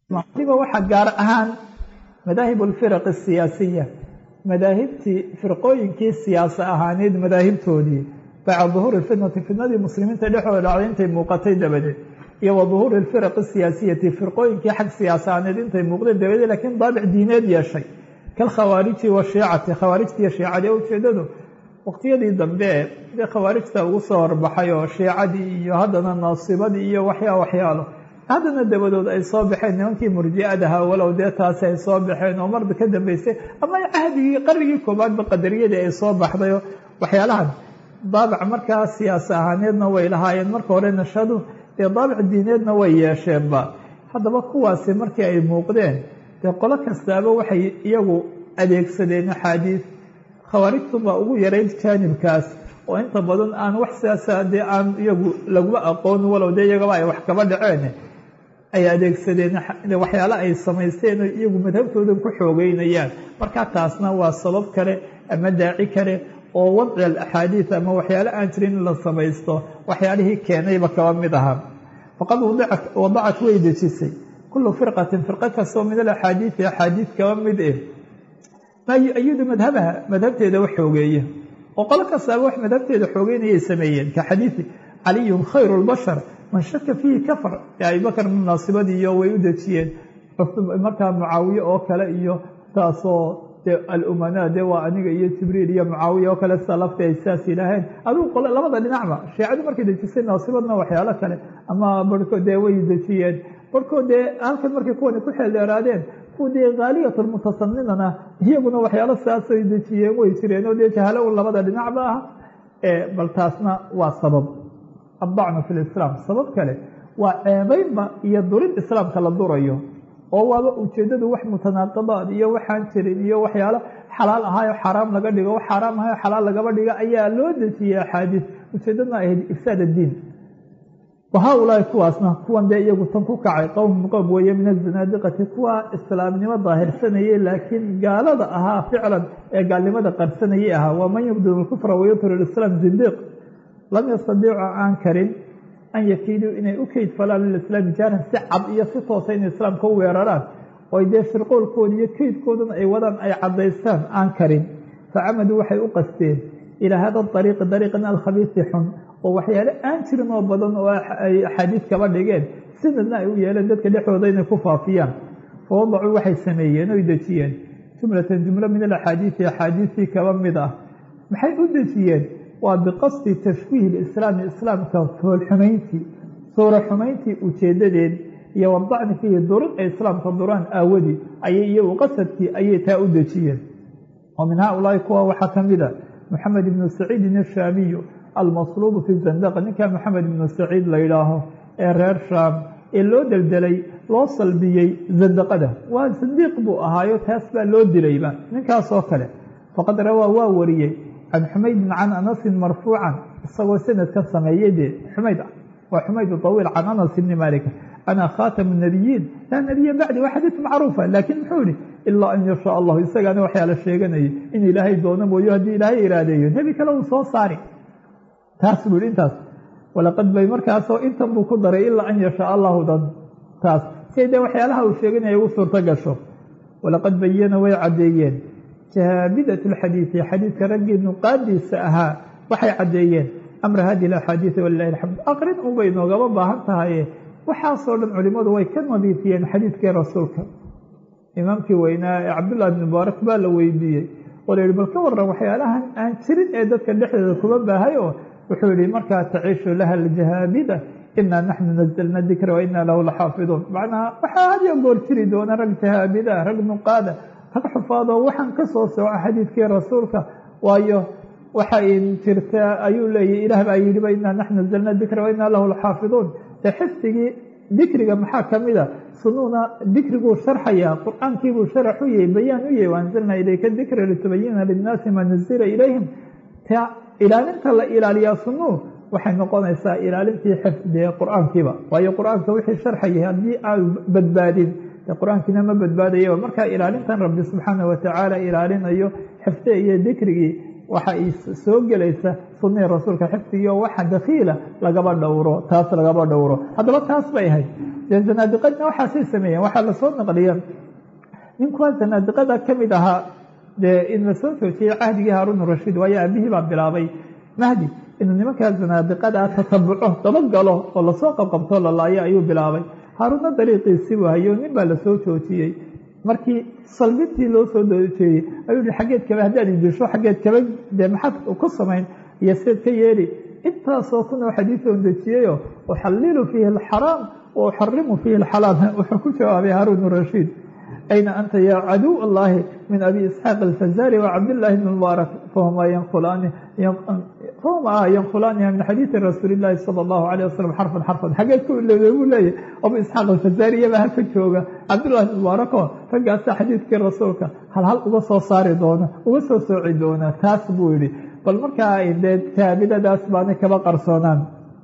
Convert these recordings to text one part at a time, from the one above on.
waliba waxaa gaar ahaan madaahib alfiraq asiyaasiya madaahibtii firqooyinkii siyaasa ahaaneed madaahibtoodii bacda duhuuri fitnati fitnadii muslimiinta dhexooda dhacday intay muuqatay dabadeed iyo wa duhuuri alfiraq asiyaasiyati firqooyinkii xag siyaasa ahaaneed intay muuqdeen dabadeed laakiin daabic diineed yeeshay kalkhawaariji washiicati khawaarijtiiyo shiicadii ujeedadu waqtiyadii dambe dee khawaarijta ugu soo horbaxay oo shiicadii iyo haddana naasibadii iyo waxyaa waxyaalo haddana dabadood ay soo baxeen nimankii murjiadaha walow dee taasi ay soo baxeen oo marba ka dambeysay ama cahdigii qarnigii koobaadba qadariyadii ay soo baxdayo waxyaalahan daabic markaa siyaasa ahaaneedna way lahaayeen marka hore nashadu dee daabic diineedna way yeesheenba haddaba kuwaasi markii ay muuqdeen dee qolo kastaaba waxay iyagu adeegsadeen axaadiis khawaarijtunbaa ugu yarayd jaanibkaas oo inta badan aan wax siyaasa dee aan iyagu laguma aqoon walow dee iyagaba ay wax kaba dhaceen ay adeegsadeen waxyaale ay samaysteen oo iyagu madhabtooda ku xoogeynayaan markaa taasna waa sabab kale ama daaci kale oo wadci alaxaadiis ama waxyaale aan jirin in la samaysto waxyaalihii keenayba kaba mid ahaa faqad wadacat way dejisay kullu firqatin firqo kastoo min alaxaadiisi axaadiis kaba mid eh maa yu-ayidu madhabaha madhabteeda wax xoogeeya oo qolo kastaaba wax madhabteeda xoogeynayay sameeyeen ka xadiidi caliyun khayru lbashar man shaka fiihi kafar ee abibakar munaasibadiiyo way u dejiyeen markaa mucaawiye oo kale iyo taasoo dee alumanaa dee waa aniga iyo jibriil iyo mucaawiya oo kale sidaa lafti ay sidaas yidhaaheen adigu qole labada dhinacba shiicadu markay dejisay naasibadna waxyaalo kale ama barhkood dee way dejiyeen barhkood dee halkan markay kuwani ku xeeldheeraadeen kuwa dee khaaliyatulmutasaninana iyaguna waxyaalo sidaasay dejiyeen way jireen oo dee jahalo un labada dhinacba ah bal taasna waa sabab addacnu fi lislaam sabab kale waa ceebaynba iyo durid islaamka la durayo oo waaba ujeedadu wax mutanaaqibaad iyo waxaan jirin iyo waxyaalo xalaal ahaayo xaaraam laga dhigo wax xaaraam ahaayo xalaal lagaba dhigo ayaa loo dejiyey axaadiis ujeedadna ahayd ifsaad addiin wahaa-ulaahi kuwaasna kuwan dee iyagu tan ku kacay qowm qowm weeye min azanaadiqati kuwa islaamnimo daahirsanayay laakiin gaalada ahaa ficlan ee gaalnimada qarsanayay ahaa waa man yubdilu lkufra wayutir islaam zindiiq lam yastadiicu aan karin an yakiiduu inay u keyd falaan lilislaami jaaran si cad iyo si toosa inay islaamka u weeraraan oo dee shirqoolkooda iyo keydkoodana ay wadaan ay caddaystaan aan karin facamaduu waxay u qasteen ilaa hada ariiqi dariiqan alkhabiisi xun oo waxyaale aan jirin oo badan oo ay axaadiis kaba dhigeen sinadna ay u yeeleen dadka dhexdooda inay ku faafiyaan fawadacuu waxay sameeyeen oy dejiyeen jumlatan jumlo min alaxaadiisi axaadiistii kaba mid ah maxay u dejiyeen waa biqasdi tashwiihi lislaami islaamka foolxumayntii suura xumayntii ujeedadeed iyo wadacni fiihi durid ay islaamka duraan aawadii ayay iyagu qasadkii ayay taa u dejiyeen oo min haaulaai kuwa waxaa ka mid a moxamed ibnu saciidin ashaamiyu almasluubu fi zandaqa ninkaa moxamed ibnu saciid la yidhaaho ee reer shaam ee loo deldelay loo salbiyey zandaqada waa sandiiq buu ahaayo taas baa loo dilayba ninkaasoo kale faqad rawaa waa wariyey can xumaydin can anasin marfuucan isagoo sanadkan sameeyey dee xumayd waa xumayd awiil can anas ibni malik ana khaatamu nabiyiin laa nabiya bacdi waa xadiis macruufa laakiin muxuu yihi ilaa an yashaa allahu isagaana waxyaa la sheeganayay in ilaahay doono mooyo haddii ilaahay iraadeeyo nebi kale uu soo saari taas buu yihi intaas walaqad bay markaasoo intan buu ku daray ilaa an yashaa allahu dan taas siay dee waxyaalaha uu sheeganaya ugu suurto gasho walaqad bayana way caddeeyeen jaabidat lxadiidi xadiidka raggii nuqaadiisa ahaa waxay caddeeyeen amra hadihi axaadiidi walilahi alxamd aqrin unbay noogaba baahan tahaye waxaasoo dhan culimmadu way ka nadiifiyeen xadiidkii rasuulka imaamkii weynaa ee cabdullahi bn mubaarak baa la weydiiyey oo la yihi bal ka waran waxyaalahan aan jirin ee dadka dhexdeeda kuma baahay oo wuxuu yihi markaa taciishu laha aljahaabida inaa naxnu nazalna dikra wa inaa lahu laxaafiduun macnaha waxaa hadiyo goor jiri doona rag jahaabida rag nuqaada rag xufaadoo waxaan ka soo sooco xadiidkii rasuulka waayo waxay jirtaa ayuu leeyahy ilaah baa yidhiba inaa naxnu nazalna dikra wa inaa lahu laxaafiduun dee xifdigii dikriga maxaa ka mida sunuuna dikriguu sharxayaa qur-aankiibuu sharax u yahay bayaan u yahay waanzalnaa ilayka dikra litubayina linnaasi maa nuzila ilayhim ta ilaalinta la ilaaliyaa sunuu waxay noqonaysaa ilaalintii xifdee qur-aankiiba waayo qur-aanka wixii sharxayay haddii aan badbaadin dee qur-aankiina ma badbaadayaba markaa ilaalintan rabbi subxaana watacaala ilaalinayo xifde iyo dikrigii waxa ay soo gelaysa sunihii rasuulka xifdigii oo waxa dakiila lagaba dhowro taas lagaba dhowro haddaba taas bay ahayd dee zanaadiqadna waxaasay sameeyeen waxaa lasoo naqliya ninkuwaa zanaadiqada ka mid ahaa dee in lasoo joojiyey cahdigii haaruun rashiid waayo aabihii baa bilaabay mahdi inuu nimankaa zanaadiqada tatabuco dabagalo oo lasoo qabqabto lalaayo ayuu bilaabay haaruunna dariiqiisii buu hayo nin baa lasoo joojiyey markii salbintii loo soo doojeeyey ayuu hi xaggeed kaba haddaad idisho xaggeed kaba dee maxaad ku samayn iyo seed ka yeeli intaasoo kunoo xadiid on dejiyeyo uxallilu fiihi alxaraam wa uxarimu fiihi alxalaal wuxuu ku jawaabay haaruun rashiid ayna anta yaa caduw allahi min abi isxaaq alfazari wacabdillaahi bn mubaarak fahuma yanqulaani fahuma yanqulaaniha min xadiidi rasuuli illaahi sala allahu alayh wasalam xarfan xarfan xageed ku ilowday buu leeyahy abu isxaaq alfazari iyabaa halka jooga cabdullahi bn mubaarako raggaasaa xadiidkii rasuulka hal hal uga soo saari doona uga soo sooci doona taas buu yihi bal markaa dee taabidadaas baanay kaba qarsoonaan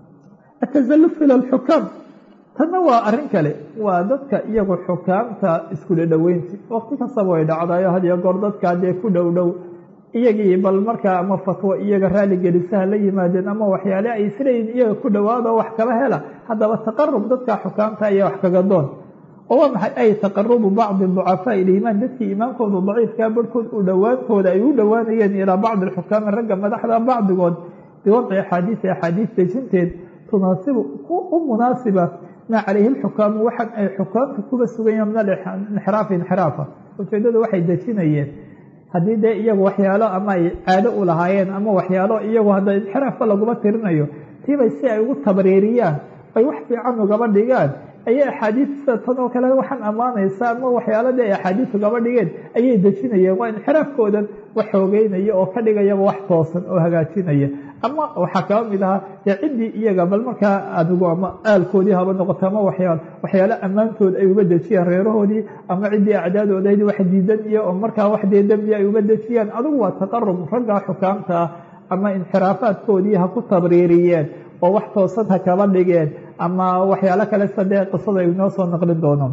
atazalluf ila alxukaam tanna waa arrin kale waa dadka iyagu xukaamta iskula dhoweynti waqti kastaba way dhacdayo hadiyo goor dadkaa dee ku dhow dhow iyagii bal markaa ama fatwo iyaga raaligelisaha la yimaadeen ama waxyaale ay isleeyihin iyaga ku dhowaado wax kaba hela haddaba taqarub dadka xukaamta ayaa wax kaga doon oo waa maxay ay taqarubu bacdi ducafaa iliimaan dadkii iimaankooda daciifkaa barhkood u dhowaantooda ay u dhowaanayeen ilaa bacdi alxukaami ragga madaxda bacdigood biwadci axaadiisi axaadiis dejinteed tunaasibu u munaasiba maa calayhi lxukaamu waxan ay xukaamta kuba sugayaan min alinxiraafi inxiraafa ujeedadu waxay dejinayeen haddii dee iyagu waxyaalo ama ay caado u lahaayeen ama waxyaalo iyagu hadda inxiraafka laguma tirinayo tiibay si ay ugu tabriiriyaan ay wax fiican ugaba dhigaan ayay axaadiista tan oo kale waxaan ammaanaysa ama waxyaaladii ay axaadiis ugaba dhigeen ayay dejinayeen waa inxiraafkoodan wax xoogeynaya oo ka dhigayaba wax toosan oo hagaajinaya ama waxaa kaba mid ahaa dee ciddii iyaga bal markaa adigu ama aalkoodii haba noqoto ama waxyaa waxyaalo ammaantood ay uga dejiyaan reerahoodii ama ciddii acdaadoodayd wax diidan iyo oo markaa wax dee dembi ay uga dejiyaan adigu waa taqarub raggaa xukaamta ah ama inxiraafaadkoodii ha ku tabriiriyeen oo wax toosan ha kaba dhigeen ama waxyaalo kale sadee qisada ay inoo soo naqlin doono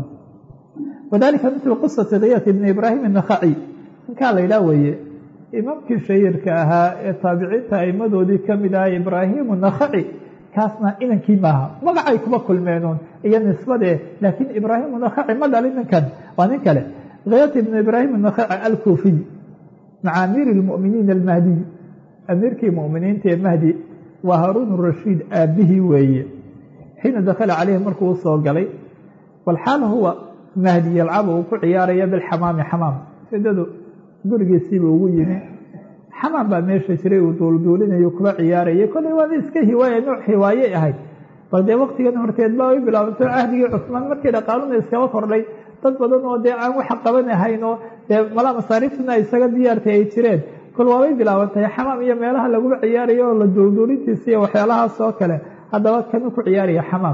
wadalika mitlu qisati kiyat ibni ibraahim inakhaci ninkaa la ydhaah weeye imaamkii shahiirka ahaa ee taabiciinta aimadoodii kamid aha ibraahimu nakhaci kaasna inankii maaha magacay kuma kulmeenuun iyo nisbadee laakiin ibraahimu nakhaci ma dhalin ninkan waa nin kale kiyat ibni ibraahim nakhaci alkuufiy maca amiiri lmuminiin almahdiy amiirkii muminiinta ee mahdi waa haaruun rashiid aabihii weeye xiina dakhala caleyhi markuu usoo galay walxaal huwa mahdi yalcabu uu ku ciyaaraya bilxamaami xamaam sidadu gurigiisiiba ugu yimi xamaam baa meesha jiray uu duulduulinayo kuba ciyaarayay kolley waana iska hiwaaya nooc hiwaayey ahayd bal dee waktigan horteed baa ay bilaabantay cahdigii cusmaan markii dhaqaaluna iskaba kordhay dad badan oo dee aan waxa qabanahayn oo dee malaa masaariiftuna ay isaga diyaartay ay jireen kol waabay bilaabantay xamaam iyo meelaha laguba ciyaarayo oo la duulduulintiisa iyo waxyaalahaas oo kale haddaba kanu ku ciyaaraya xamaam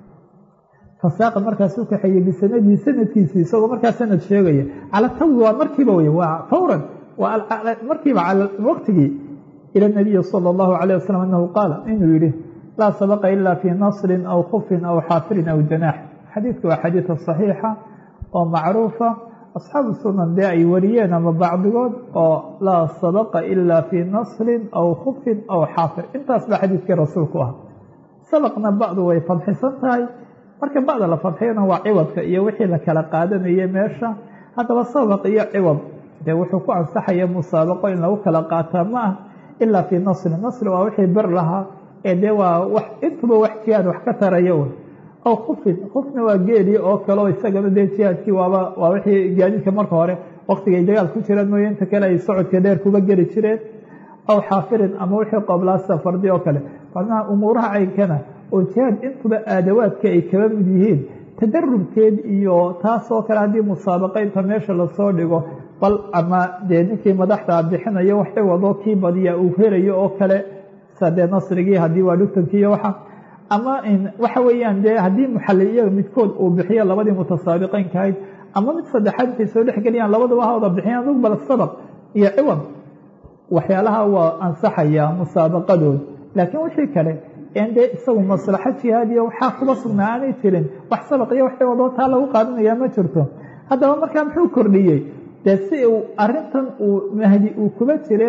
fasaaqa markaasuu kaxeeyey bisanadii sanadkiisii isagoo markaa sanad sheegaya cala tawi waa markiiba wey waa fawran markiiba cala waqtigii ila nabiyi sala allahu alayh wasalam anahu qaala inuu yihi laa sabaqa ila fii nasrin aw khufin aw xaafirin aw janaax xadiidku waa xadiida saxiixa oo macruufa asxaabu sunan dee ay wariyeen ama bacdigood oo laa sabaqa ila fii nasrin aw khufin aw xaafir intaas baa xadiidkii rasuulku ah sabaqna bacdu way fadxisan tahay marka bacda la fadxiyana waa ciwadka iyo wixii la kala qaadanayay meesha haddaba sabaq iyo ciwad dee wuxuu ku ansaxaya musaabaqo in lagu kala qaataa ma ah ilaa fii nasri nasri waa wixii bir lahaa ee dee waa wax intuba wax jihaad wax ka taraya un aw khufin khufna waa geeli oo kaleo isagana dee jihaadkii waaba waa wixii gaadiidka marka hore waktigay dagaal ku jiraan mooye inta kale ay socodka dheer kuba geli jireen aw xaafirin ama wixii qoblaasa fardi oo kale macnaha umuuraha caynkana oo jihaad intuba aadawaadka ay kaba mid yihiin tadarubkeed iyo taasoo kale haddii musaabaqaynta meesha lasoo dhigo bal ama dee ninkii madaxda bixinayo wax ciwado kii badiya uu helayo oo kale sadee nasrigii haddii waa dhugtankii iyo waxa ama waxa weeyaan dee haddii muxaliliya midkood uu bixiyo labadii mutasaabiqeynka ahayd ama mid saddexaad intay soo dhexgeliyaan labaduba ha wada bixiyaan dug bal sabaq iyo ciwad waxyaalaha waa ansaxaya musaabaqadood laakiin wixii kale en dee isagu maslaxo jihaadiya waxaa kuba sugnaa aanay jirin wax sabaq iyo wax ciwadoo taa lagu qaadanayaa ma jirto haddaba markaa muxuu kordhiyey dee si uu arintan uu mahdi uu kuba jire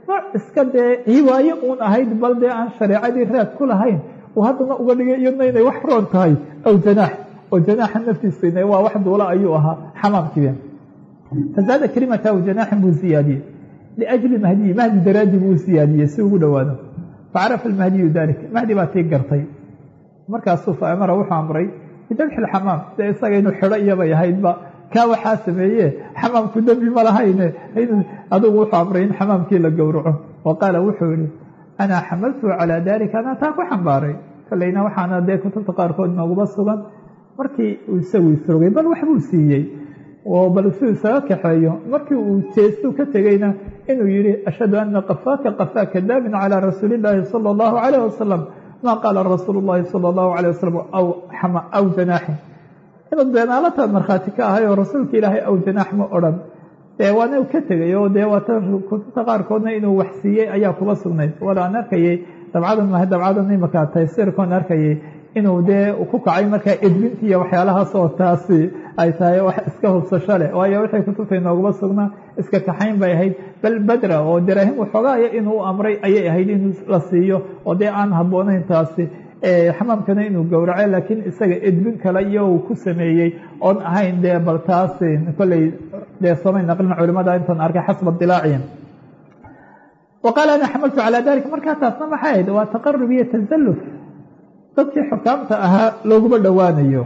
nooc iska dee hiwaaye uun ahayd bal dee aan shareecadii raad ku lahayn uu haddana uga dhigay iyadna inay wax roon tahay aw janaax oo janaaxa naftiisa waa wax duula ayuu ahaa xamaamkiiba fazaada kalimata aw janaaxin buu siyaadiyey liajli mahdiyi mahdi daraaddi buu siyaadiyey si ugu dhowaado facarafa almahdiyu dalik mahdi baa tii gartay markaasuu fa amara wuxuu amray bidabxi lxamaam dee isaga inuu xidho iyabay ahaydba kaa waxaa sameeye xamaamku dembi ma lahayne adugu wuxuu amray in xamaamkii la gowraco wa qaala wuxuu yihi anaa xamaltu calaa dalika anaa taa ku xambaaray kolleyna waxaana dee kutubta qaarkood nooguma sugan markii uu isagu isrogay bal waxbuu siiyey oo bal suu isaga kaxeeyo markii uu jeestuu ka tegeyna inuu yihi ashhadu ana qafaaka qafaa kadaabin calaa rasuuli illaahi sala allahu calayh wasalam maa qaala rasuulu llahi sala allahu calayh wasalam aw janaaxin inaad beenaalataad markhaati ka ahay oo rasuulka ilaahay aw janaax ma odhan dee waana ka tegay oo dee waata kutubta qaarkoodna inuu wax siiyey ayaa kuba sugnayd wala aan arkayay dabcadan maha dabcadan imaka taysirkoon arkayay inuu dee ku kacay markaa edbinti iyo waxyaalahaas oo taasi ay tahay wax iska hubsasho leh waayo waxay kutubta inooguma sugnaa iska kaxayn bay ahayd bal badra oo daraahim waxoogaaya inuu amray ayay ahayd in la siiyo oo dee aan habboonayn taasi xamaamkana inuu gowraco laakiin isaga edbin kale iyo uu ku sameeyey oon ahayn dee bal taasi kolley dee soomay naqlin culimada intaan arkay xasba dilaaciyan wa qaala ana xamaltu calaa dalik markaa taasna maxay ahayd waa taqarub iyo tasalluf dadkii xukaamta ahaa looguma dhowaanayo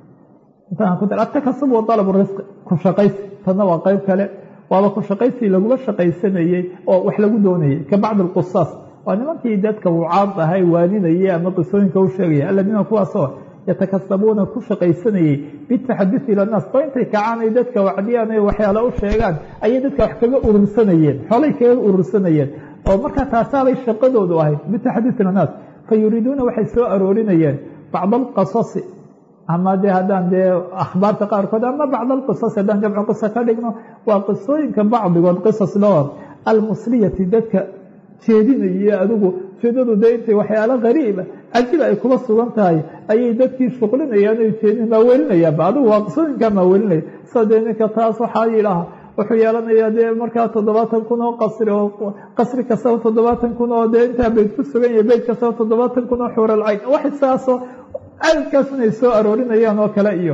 atakasub wa dalab risqi ku shaqaysi tanna waa qeyb kale waaba ku shaqaysi laguma shaqaysanayey oo wax lagu doonayay ka bacdi alqusaas waa nimankii dadka wucaad ahay waaninayay ama qisooyinka u sheegaya aladiina kuwaasoo yatakasabuuna ku shaqaysanayey bitaxadusi ila naas oo intay kacaan ay dadka wacdiyaan ay waxyaala u sheegaan ayay dadka wax kaga urursanayeen xoolay kaga urursanayeen oo markaa taasaabay shaqadoodu ahayd bitaxadus ila naas fa yuriiduuna waxay soo aroorinayeen bacd alqasasi ama dee haddaan dee akhbaarta qaarkood ama bacd alqisas haddaan jamcu qisa ka dhigno waa qisooyinka bacdigood qisas loo almusliyati dadka jeedinaya adigu jeedadu dee intay waxyaalo qariiba cajiba ay kuba sugan tahay ayay dadkii shuqlinayaan ay jeedin maaweelinayaanba adigu waa qisooyinkaa maaweelinaya sida dee ninka taas waxaa yidhaaha wuxuu yeelanayaa dee markaa toddobaatan kun oo qasri oo qasri kastaba toddobaatan kun oo dee intaa bayd ku sugan yahay bayd kastaba toddobaatan kun oo xuural cayn wax saasoo cadadkaas inay soo aroorinayaan oo kale iyo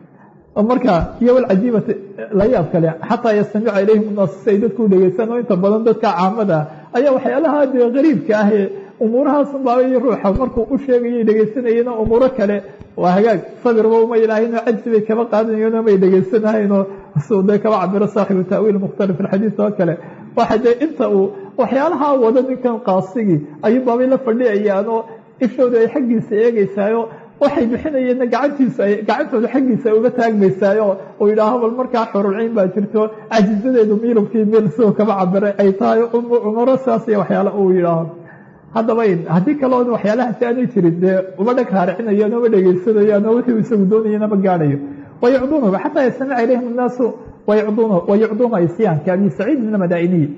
markaa iyo walcajiibati la yaab kale xataa yastamica ilayhim naas si ay dadku dhegeystaan oo inta badan dadka caamada ayaa waxyaalaha dee qariibka ah ee umuurahaasunbaa ruuxa markuu u sheegayay dhegeysanayeen oo umuuro kale waa hagaag sabirba uma ilaahayno cajsi bay kaba qaadanayeenoo may dhegeysanahayno suu dee kaba cabiro saaxibu ta'wiil mukhtalif alxadiid oo kale waxa dee inta uu waxyaalaha wada ninkan qaasigii ayuunbaabay la fadhiyayaan oo ishooda ay xaggiisa eegeysaayo waxay bixinayeenna gacantiisa gacantooda xaggiisa ay uga taagmaysaayo uu yidhaaho bal markaa xurulciyn baa jirto cajizadeedu miilubkii miil sidoo kaba cabiray ay tahay cumaro saas iyo waxyaala uu yidhaaho haddaba haddii kaleo waxyaalahaasi aanay jirin dee uma dhag raaricinayaan uma dhegeysanayaan oo wixii isagu doonayana ma gaadhayo wayucduunahu xataa yastamica ilayhim annaasu wayucduuna isyaanka abi saciid min almadaa'iniyi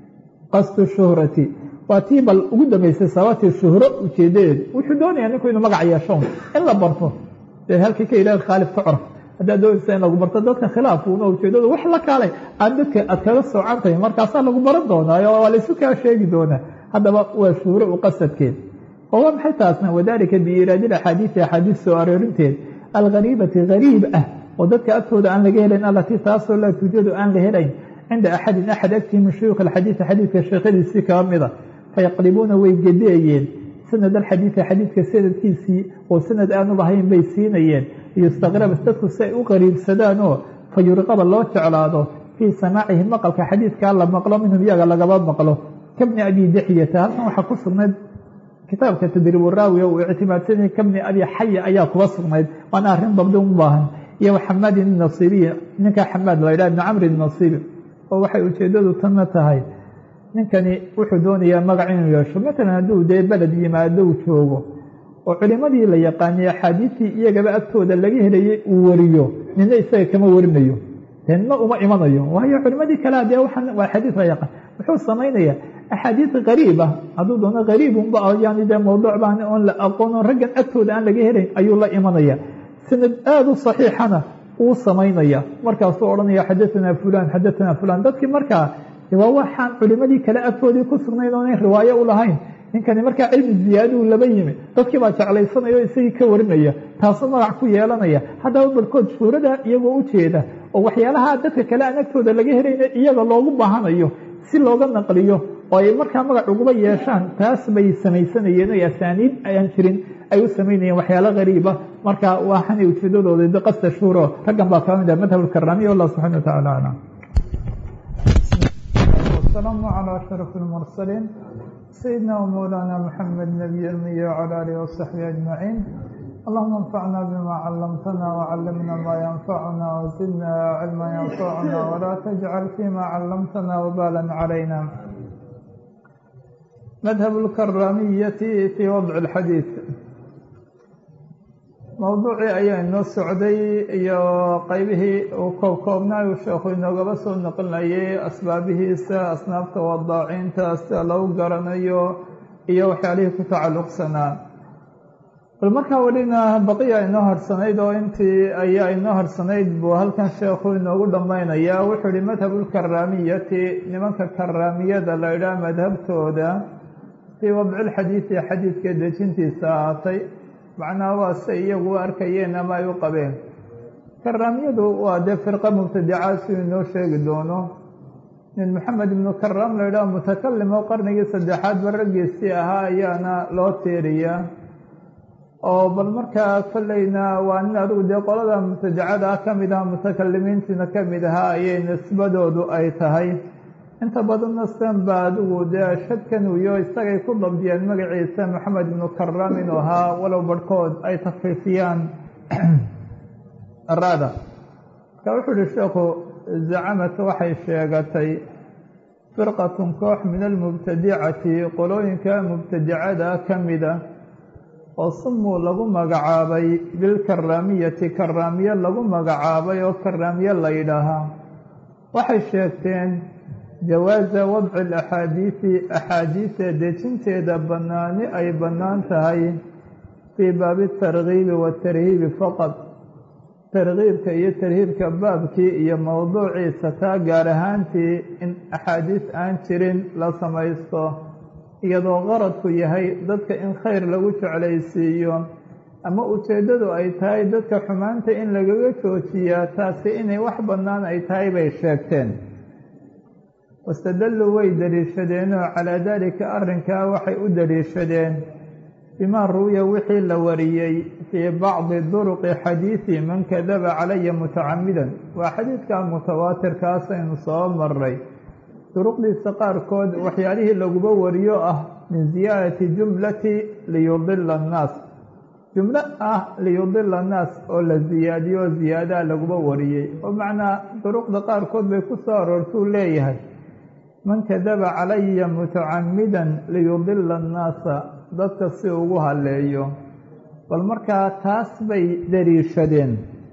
qasdu shuhrati waa tii bal ugu dambeysay sababtii shuhro ujeedadeedu wuxuu doonayaa ninku inuu magac yeesho in la barto dee halkii ka ilaah khaalif tucraf haddaad doonaysa in lagu barto dadka khilaafuna ujeedadu wax la kaalay aad dadka aad kaga soocan tahay markaasaa lagu baran doonaayo waa laysu kaa sheegi doonaa haddaba waa shuhro u qasadkeed oo waa maxay taasna wadalika biiraadi axaadiisi axaadiis soo aroorinteed alghariibati hariib ah oo dadka agtooda aan laga helayn allatii taasoo laa tuujadu aan la helayn cinda axadin axad agtii min shuyuukh alxadiidi xadiidka sheekhadiisii kaba mida fayaqlibuuna way gedeeyeen sanad alxadiidi xadiidka sanadkiisii oo sanad aanu lahayn bay siinayeen liyustaqraba dadku si ay u qariibsadaan oo fa yurqaba loo jeclaado fii samaacihi maqalka xadiidkaa la maqlo minhum iyaga lagaba maqlo kabni abi dixyata halkan waxaa ku sugnayd kitaabka tadriibu raawi uu ictimaadsanayay kabni abi xaya ayaa kuba sugnayd waana arrin dabdi u baahan iyo xamaadin nasiiriya ninkaa xamaad la yidhaha ibni camrin nasiiri oo waxay ujeedadu tanna tahay ninkani wuxuu doonayaa magac inuu yeesho matalan hadduu dee beled yimaado uu joogo oo culimadii la yaqaanay axaadiistii iyagaba agtooda laga helayay uu wariyo nina isaga kama warinayo dee nina uma imanayo waayo culimadii kalea dee waa xadiid la yaqaan muxuu samaynayaa axaadiis qariib ah hadduu doono qariibunba yani dee mawduuc baan oon la aqoono raggan agtooda aan laga helayn ayuu la imanaya sanad aada u saxiixana uu samaynaya markaasuu odhanaya xadaanaa fulan xadaanaa fulan dadkii markaa waa waxaan culimadii kale agtoodii ku sugnayn oonan riwaayo u lahayn ninkani markaa cilmi ziyaaduu laba yimi dadkii baa jeclaysanaya o isagii ka warinaya taasoo magac ku yeelanaya haddaba barkood shuurada iyagoo u jeeda oo waxyaalaha dadka kale aan agtooda laga helayna iyaga loogu baahanayo si looga naqliyo oo ay markaa magac uguba yeeshaan taas bay samaysanayeen o asaaniid ayaan jirin ay u samaynayeen waxyaalo gariiba marka waxaanay ujeedadooda biqasta shuuro raggan baa kaa mid ah madhab lkaramiya wallah subxana watacala aclam والسلام على أشرف المرسلين سيدنا ومولانا محمد نبي المي وعلى آله وصحبه أجمعين اللهم انفعنا بما علمتنا وعلمنا ما ينفعنا وزدنا علما ينفعنا ولا تجعل فيما علمتنا وبالا علينا مذهب الكرامية في وضع الحديث mowduucii ayaa inoo socday iyo qeybihii uu koobkoobnaa uu sheekhu inoogaba soo noqonayay asbaabihiisa asnaafta wadaacinta sida lagu garanayo iyo waxyaalihii ku tacalluqsanaa bal markaa welina baqiya inoo harsanayd oo intii ayaa inoo harsanayd buu halkan sheekhu inoogu dhammaynayaa wuxuu ihi madhabulkaraamiyati nimanka karaamiyada la idhaha madhabtooda fii wadcilxadiidi xadiidka dejintiisa ahaatay macnaha waa say iyagu u arkayeen ama ay u qabeen karaamiyadu waa dee firqa mubtadica siduu inoo sheegi doono nin maxamed ibnu karaam la idhaha mutakalim oo qarnigii saddexaad ba raggiisii ahaa ayaana loo tiiriyaa oo bal markaa kolleyna waa nin adigu dee qolada mubtadicada ah ka mid aha mutakalimiintiina ka mid ahaa ayay nisbadoodu ay tahay inta badanna san ba adigu dee shadkan uyo isagay ku dabdiyeen magaciisa maxamed ibnu karaam inuu ahaa walow barhkood ay takfiifiyaan arada marka wuxuu uhi sheekhu zacamat waxay sheegatay firqatun koox min almubtadicati qolooyinka mubtadicada ka mida oo sumuu lagu magacaabay bilkaraamiyati karaamiye lagu magacaabay oo karaamiye la yidhaahaa waxay sheegteen jawaaza wadci alaxaadiidi axaadiida dejinteeda bannaani ay bannaan tahay fii baabi targiibi watarhiibi faqad targiibka iyo tarhiibka baabkii iyo mowduuciisa taa gaar ahaantii in axaadiis aan jirin la samaysto iyadoo qaradku yahay dadka in khayr lagu jeclaysiiyo ama ujeeddadu ay tahay dadka xumaanta in lagaga joojiyaa taasi inay wax bannaan ay tahay bay sheegteen wastadalluu way daliishadeenoo calaa daalika arrinkaa waxay u daliishadeen bimaa ruwiya wixii la wariyey fii bacdi duruqi xadiidi man kadaba calaya mutacamidan waa xadiidka mutawaatirkaasaynu soo maray duruqdiisa qaarkood waxyaalihii laguba wariyo ah min ziyaadati jumlati liyudila annaas jumlo ah liyudila annaas oo la ziyaadiyo oo ziyaadaha laguba wariyey oo macnaa duruqda qaarkood bay ku soo aroortuu leeyahay man kadaba calaya mutacamidan liyudila annaasa dadka si ugu haleeyo bal markaa taas bay daliishadeen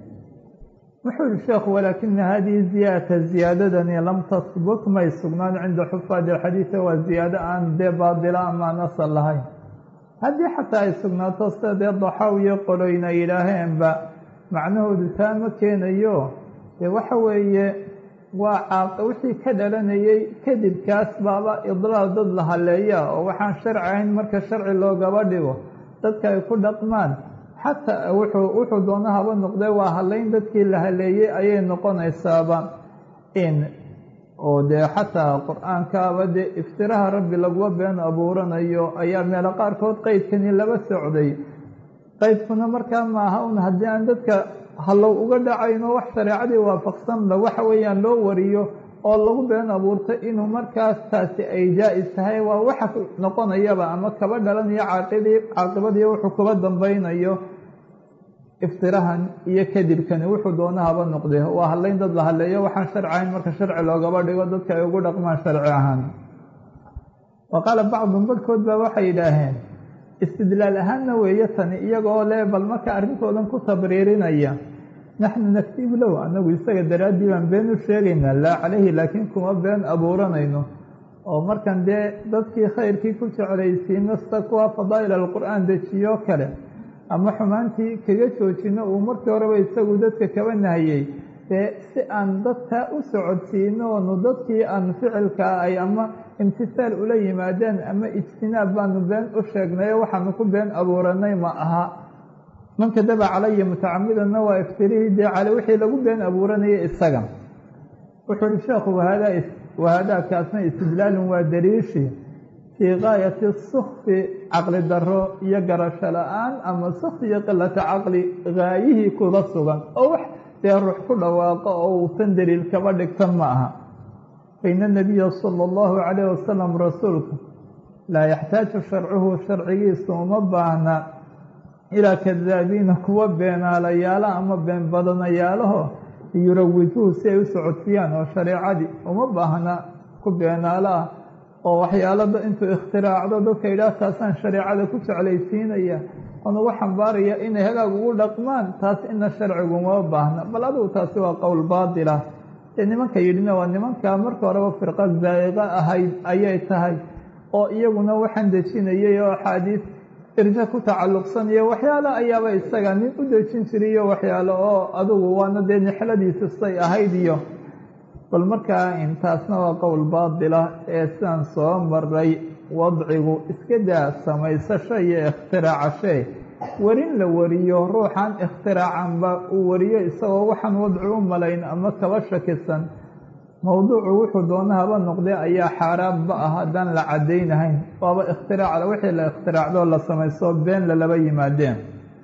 wuxuu yihi sheekhu walaakina hadihi ziyaadata ziyaadadani lam tasbut may sugnaan cinda xufaadi alxadiida waa ziyaado aan dee baadila amaan asal lahayn haddii xataa ay sugnaato sida dee daxaawiyo qoloyna yidhaaheenba macnahoodu taa ma keenayo dee waxa weeye waa caaq wixii ka dhalanayay kadibkaas baaba idlaal dad la haleeya oo waxaan sharci ahayn marka sharci loogaba dhigo dadka ay ku dhaqmaan xataa wuxuu wuxuu doono haba noqdee waa haleyn dadkii la haleeyey ayay noqonaysaaba in oo dee xataa qur-aankaaba dee iftiraha rabbi laguma been abuuranayo ayaa meelo qaarkood qeydkani laba socday qeydkuna markaa maaha un haddii aan dadka hallow uga dhacayno wax shareecadii waafaqsanba waxa weeyaan loo wariyo oo lagu been abuurto inuu markaas taasi ay jaa-is tahay waa waxa noqonayaba ama kaba dhalanayo caaqidii caaqibadii wuxuu kuba dambaynayo iftirahan iyo kadibkani wuxuu doono haba noqde waa hadlayn dad la hadleeyo waxaan sharci ahayn marka sharci loogaba dhigo dadka ay ugu dhaqmaan sharci ahaan wa qaala bacdun barhkood baa waxay yidhaaheen istidlaal ahaanna weeye tani iyagoo le bal marka arrintoodan ku tabriirinaya naxnu naktibu low anagu isaga daraaddii baan been u sheegaynaa laa calayhi laakiin kuma been abuuranayno oo markan dee dadkii khayrkii ku jeclaysiino sida kuwa fadaa'il alqur'aan dejiyo kale ama xumaantii kaga joojino uu markii horeba isagu dadka kaba nahiyey dee si aan dadkaa u socodsiino oonu dadkii aan ficilkaa ay ama imtisaal ula yimaadeen ama ijtinaab baanu been u sheegnayo waxaanu ku been abuuranay ma aha man kadaba calaya mutacamidanna waa iftirihii dee cale wixii lagu been abuuranayay isaga wuxuu uhi sheekhu wahadaa wahaadaakaasna istidlaalun waa daliishi fii gaayati sukfi caqli daro iyo garasho la-aan ama sukfi iyo qilata caqli gaayihii kuda sugan oo wax dee ruux ku dhawaaqo oo uusan daliil kaba dhigtan ma aha faina nabiya sala allahu calayh wasalam rasuulku laa yaxtaaju sharcuhu sharcigiisu uma baahna ilaa kadaabiina kuwa beenaalayaala ama been badanayaalaho yurawijuhu si ay u socodsiiyaan oo shareecadii uma baahna ku beenaalo ah oo waxyaalada intuu ikhtiraacdo dadka yidhaah taasaan shareecada ku jeclaysiinaya oon ugu xambaaraya inay hagaag ugu dhaqmaan taas ina sharcigu uma baahna bal adigu taasi waa qowl baatila dee nimanka yidhina waa nimanka marka horeba firqa zaa'iqa ahayd ayay tahay oo iyaguna waxaan dejinayay oo axaadiis irja ku tacalluqsanaya waxyaalo ayaaba isaga nin u dejin jiriyo waxyaalo oo adugu waana dee nixladiisa say ahayd iyo bal markaa intaasna waa qowl baatila ee sidaan soo maray wadcigu iska daa samaysasho iyo ikhtiraacashe warin la wariyo ruuxan ikhtiracanba uu wariyo isagoo waxaan wadci u malayn ama kaba shakisan mowduucu wuxuu doona haba noqdee ayaa xaaraanba ah haddaan la caddaynahayn waaba ikhtiraacda wixii la ikhtiraacdoo la samayso been lalaba yimaadeen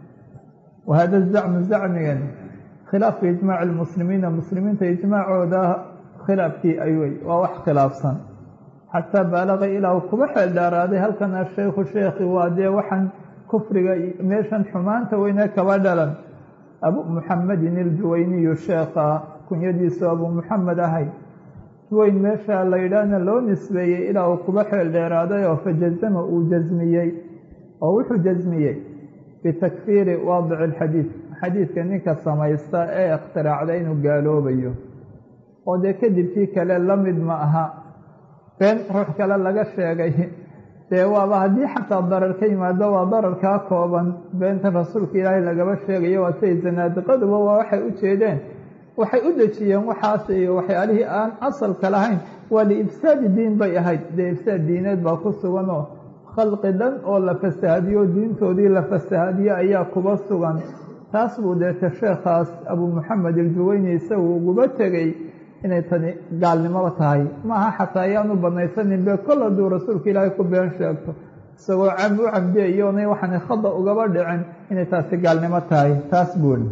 wa hada zacmu zacmigan khilaafu ijmaaci lmuslimiina muslimiinta ijmaacooda khilaafkii aywy waa wax khilaafsan xataa baalaqa ilaa uu kuba xeel dhaaraaday halkan ashaykhu sheekhi waa dee waxaan kufriga meeshan xumaanta weyne kaba dhalan abu muxamedin iljuwayniyu sheekha kunyadiisu abu muxamed ahay weyn meesha la yidhaahna loo nisbeeyey ilaa uu kuba xeel dheeraaday oo fajazama uu jasmiyey oo wuxuu jasmiyey bitakfiiri waadici alxadiid xadiidka ninka samaysta ee ikhtiraacda inuu gaaloobayo oo dee kadibkii kale la mid ma aha been ruux kale laga sheegay dee waaba haddii xataa darar ka yimaado waa dararkaa kooban beentan rasuulka ilaahay lagaba sheegayo waa siay zanaadiqaduba waa waxay u jeedeen waxay u dejiyeen waxaas iyo waxyaalihii aan asalka lahayn waa liifsaadi diin bay ahayd dee ifsaad diineed baa ku sugan oo khalqi dhan oo la fasahadiyo diintoodii la fasahadiyo ayaa kuba sugan taas buu deete sheekhaas abu muxamed iljuweyni isagu uguba tegey inay tani gaalnimoba tahay maaha xataa ayaanu banaysanin be kol hadduu rasuulka ilaahay ku been sheegto isagoo cam u camdiyayoonay waxaana khada ugaba dhicin inay taasi gaalnimo tahay taas buuli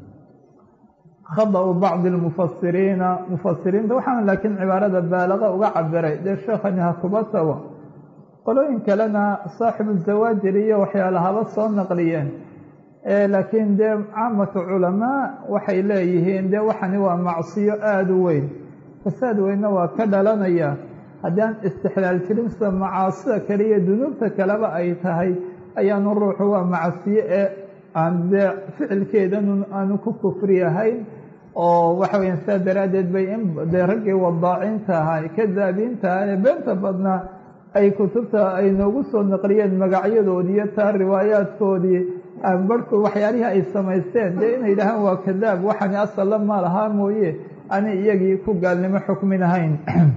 khada-u bacdi lmufasiriina mufasiriinta waxaana laakiin cibaarada baalaqa uga cabiray dee sheekhani ha kuba tago qolooyin kalena saaxibu zawaajir iyo waxyaala haba soo naqliyeen laakiin dee caamatu culamaa waxay leeyihiin dee waxani waa macsiyo aada u weyn fasaad weynna waa ka dhalanaya haddii aan istixlaal jirin sida macaasida kale iyo dunuubta kaleba ay tahay ayaanu ruuxu waa macsiyo ee aan dee ficilkeedan aanu ku kufri ahayn oo waxa weyaan sidaa daraaddeed bay in dee raggii wadaacinta ahaa kadaabiinta aha ee beenta badnaa ay kutubta ay noogu soo naqliyeen magacyadoodii iyo taa riwaayaadkoodii barhku waxyaalihii ay samaysteen dee inay yidhaahaan waa kadaab waxani asalla ma lahaa mooye ani iyagii ku gaalnimo xukmin ahayn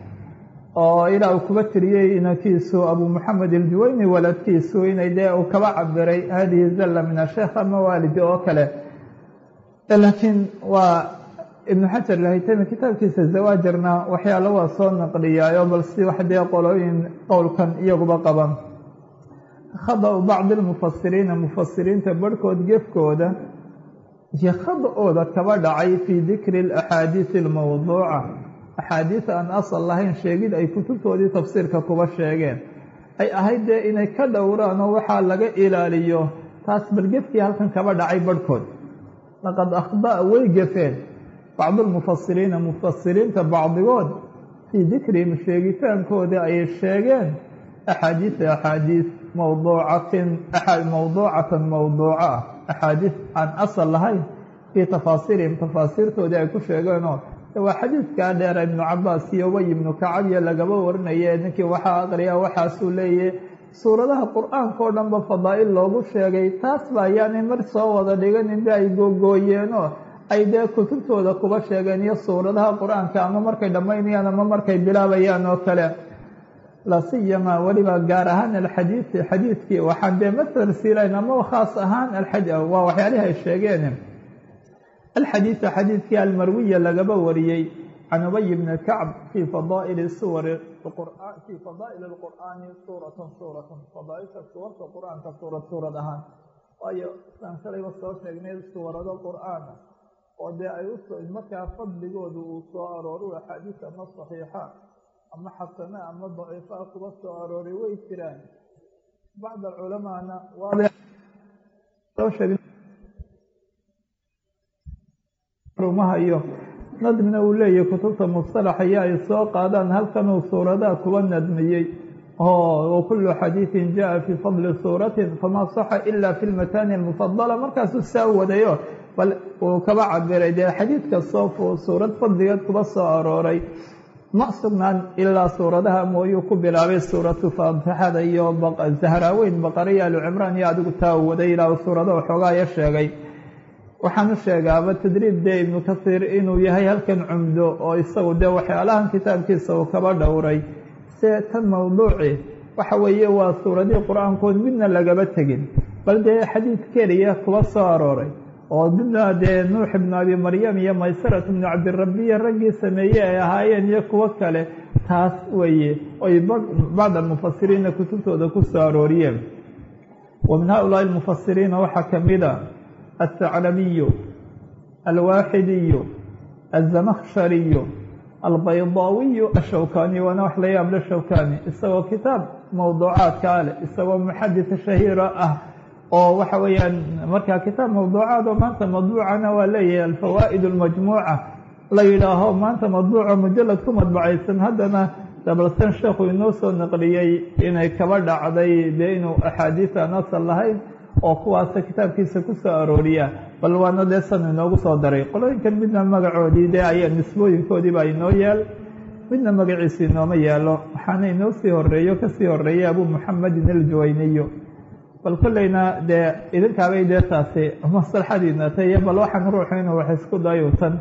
oo ilaa uu kuba tiriyey inankiisu abu muxamed iljuweyni waladkiisu inay dee uu kaba cabiray hadihi zalla min asheekh ama waalidi oo kale laakiin waa ibnu xajar lahaytami kitaabkiisa zawaajarna waxyaalo waa soo naqliyaayo bal si wax dee qolooyin qowlkan iyaguba qaban khada-u bacdi lmufasiriina mufasiriinta barhkood gefkooda iyo khada-ooda kaba dhacay fii dikri alaxaadiisi almawduuca axaadiis aan asal lahayn sheegid ay kutubtoodii tafsiirka kuba sheegeen ay ahayd dee inay ka dhowraan oo waxaa laga ilaaliyo taas bal gefkii halkan kaba dhacay barhkood laqad akhda'a way gefeen bacdulmufasiriina mufasiriinta bacdigood fii dikrihim sheegitaankooda ay sheegeen axaadiisa axaadiis mawduucatin mawduucatan mawduuca ah axaadiis aan asal lahayn fii tafaasiirihim tafaasiirtoodii ay ku sheegeenoo waa xadiidkaa dheera ibnu cabaas iyo ubay ibnu kacab iyo lagaba warinaye ninkii waxaa aqriya waxaasuu leeyahy suuradaha qur-aanka oo dhanba fadaa'il loogu sheegay taas ba ayaanay mar soo wada dhiganin ba ay googooyeenoo ay dee kutubtooda kuba sheegeen iyo suuradaha qur-aanka ama markay dhammaynayaan ama markay bilaabayaan oo kale lasiyama weliba gaar ahaan alxadiidi xadiidkii waxaan dee matal silayn ama khaas ahaan waa waxyaalihi ay sheegeen alxadiidu xadiidkii almarwiya lagaba wariyey can ubay bni kacb fii fadaa'ili suwari fii fadaa'ili lqur'aani suuratan suuratan fadaaisha suwarta qur-aanka suurad suurad ahaan waayo isaan shalayba soo sheegnay suurado qur'aana oo dee ay usoo markaa fadligoodu uu soo arooru axaadiis ama saxiixa ama xasana ama daciifa kuba soo arooray way jiraan bacd culamaana rumahayo nadmina uu leeyahay kutubta mustalaxa iyo ay soo qaadaan halkanuu suuradaha kuba nadmiyey oo kulu xadiidin jaa fii fadli suuratin famaa saxa ila fi lmatani almufadala markaasuu saa wadayo bal uu kaba cabiray dee xadiid kastoo suurad fadligeed kuba soo arooray ma sugnaan ilaa suuradaha mooyuu ku bilaabay suuratu faatixada iyo zahraaweyn baqariya alu cimraan iyo adigu taa u waday ilaa suurada waxoogaaya sheegay waxaanu sheegaaba tadriib dee ibnu kasiir inuu yahay halkan cumdo oo isagu dee waxyaalahan kitaabkiisa uu kaba dhowray see tan mawduuci waxa weeye waa suuradihii qur-aankood midna lagaba tegin bal dee xadiid keliya kuba soo arooray oo midna dee nuux ibnu abi maryam iyo maysarat ibnu cabdirabiya raggii sameeyey ay ahaayeen iyo kuwo kale taas weeye oy bacd almufasiriina kutubtooda ku soo arooriyeen wa min haulaai almufasiriina waxaa kamida الثعلبي الواxدي الزمkشhري البيضاوي الشhوكاني waana wax la yaab le shوكاني isagoo kitaab mawduucaadka ale isagoo محadث شhahiira ah oo waxa weeyaan markaa kitaab mawduucaad oo maanta madbuucana waa leeyahay alfawaa'id اlmajmuuca la yidhaaho maanta madbuuca mujalad ku madbacaysan haddana dabalsan sheekhu inoo soo naqliyey inay kaba dhacday dee inuu axaadiis aan asal lahayn oo kuwaasa kitaabkiisa ku soo arooriya bal waana dee san inoogu soo daray qolooyinkan midna magacoodii dee ayaa nisbooyinkoodii baa inoo yaal midna magaciisa inooma yaalo waxaana inoo sii horeeyo kasii horeeyay abu muxamedin aljuwayniyu bal kolleyna dee idinkaabay dee taasi maslaxadiina tayo bal waxaan ruuxu inuu wax isku dayuutan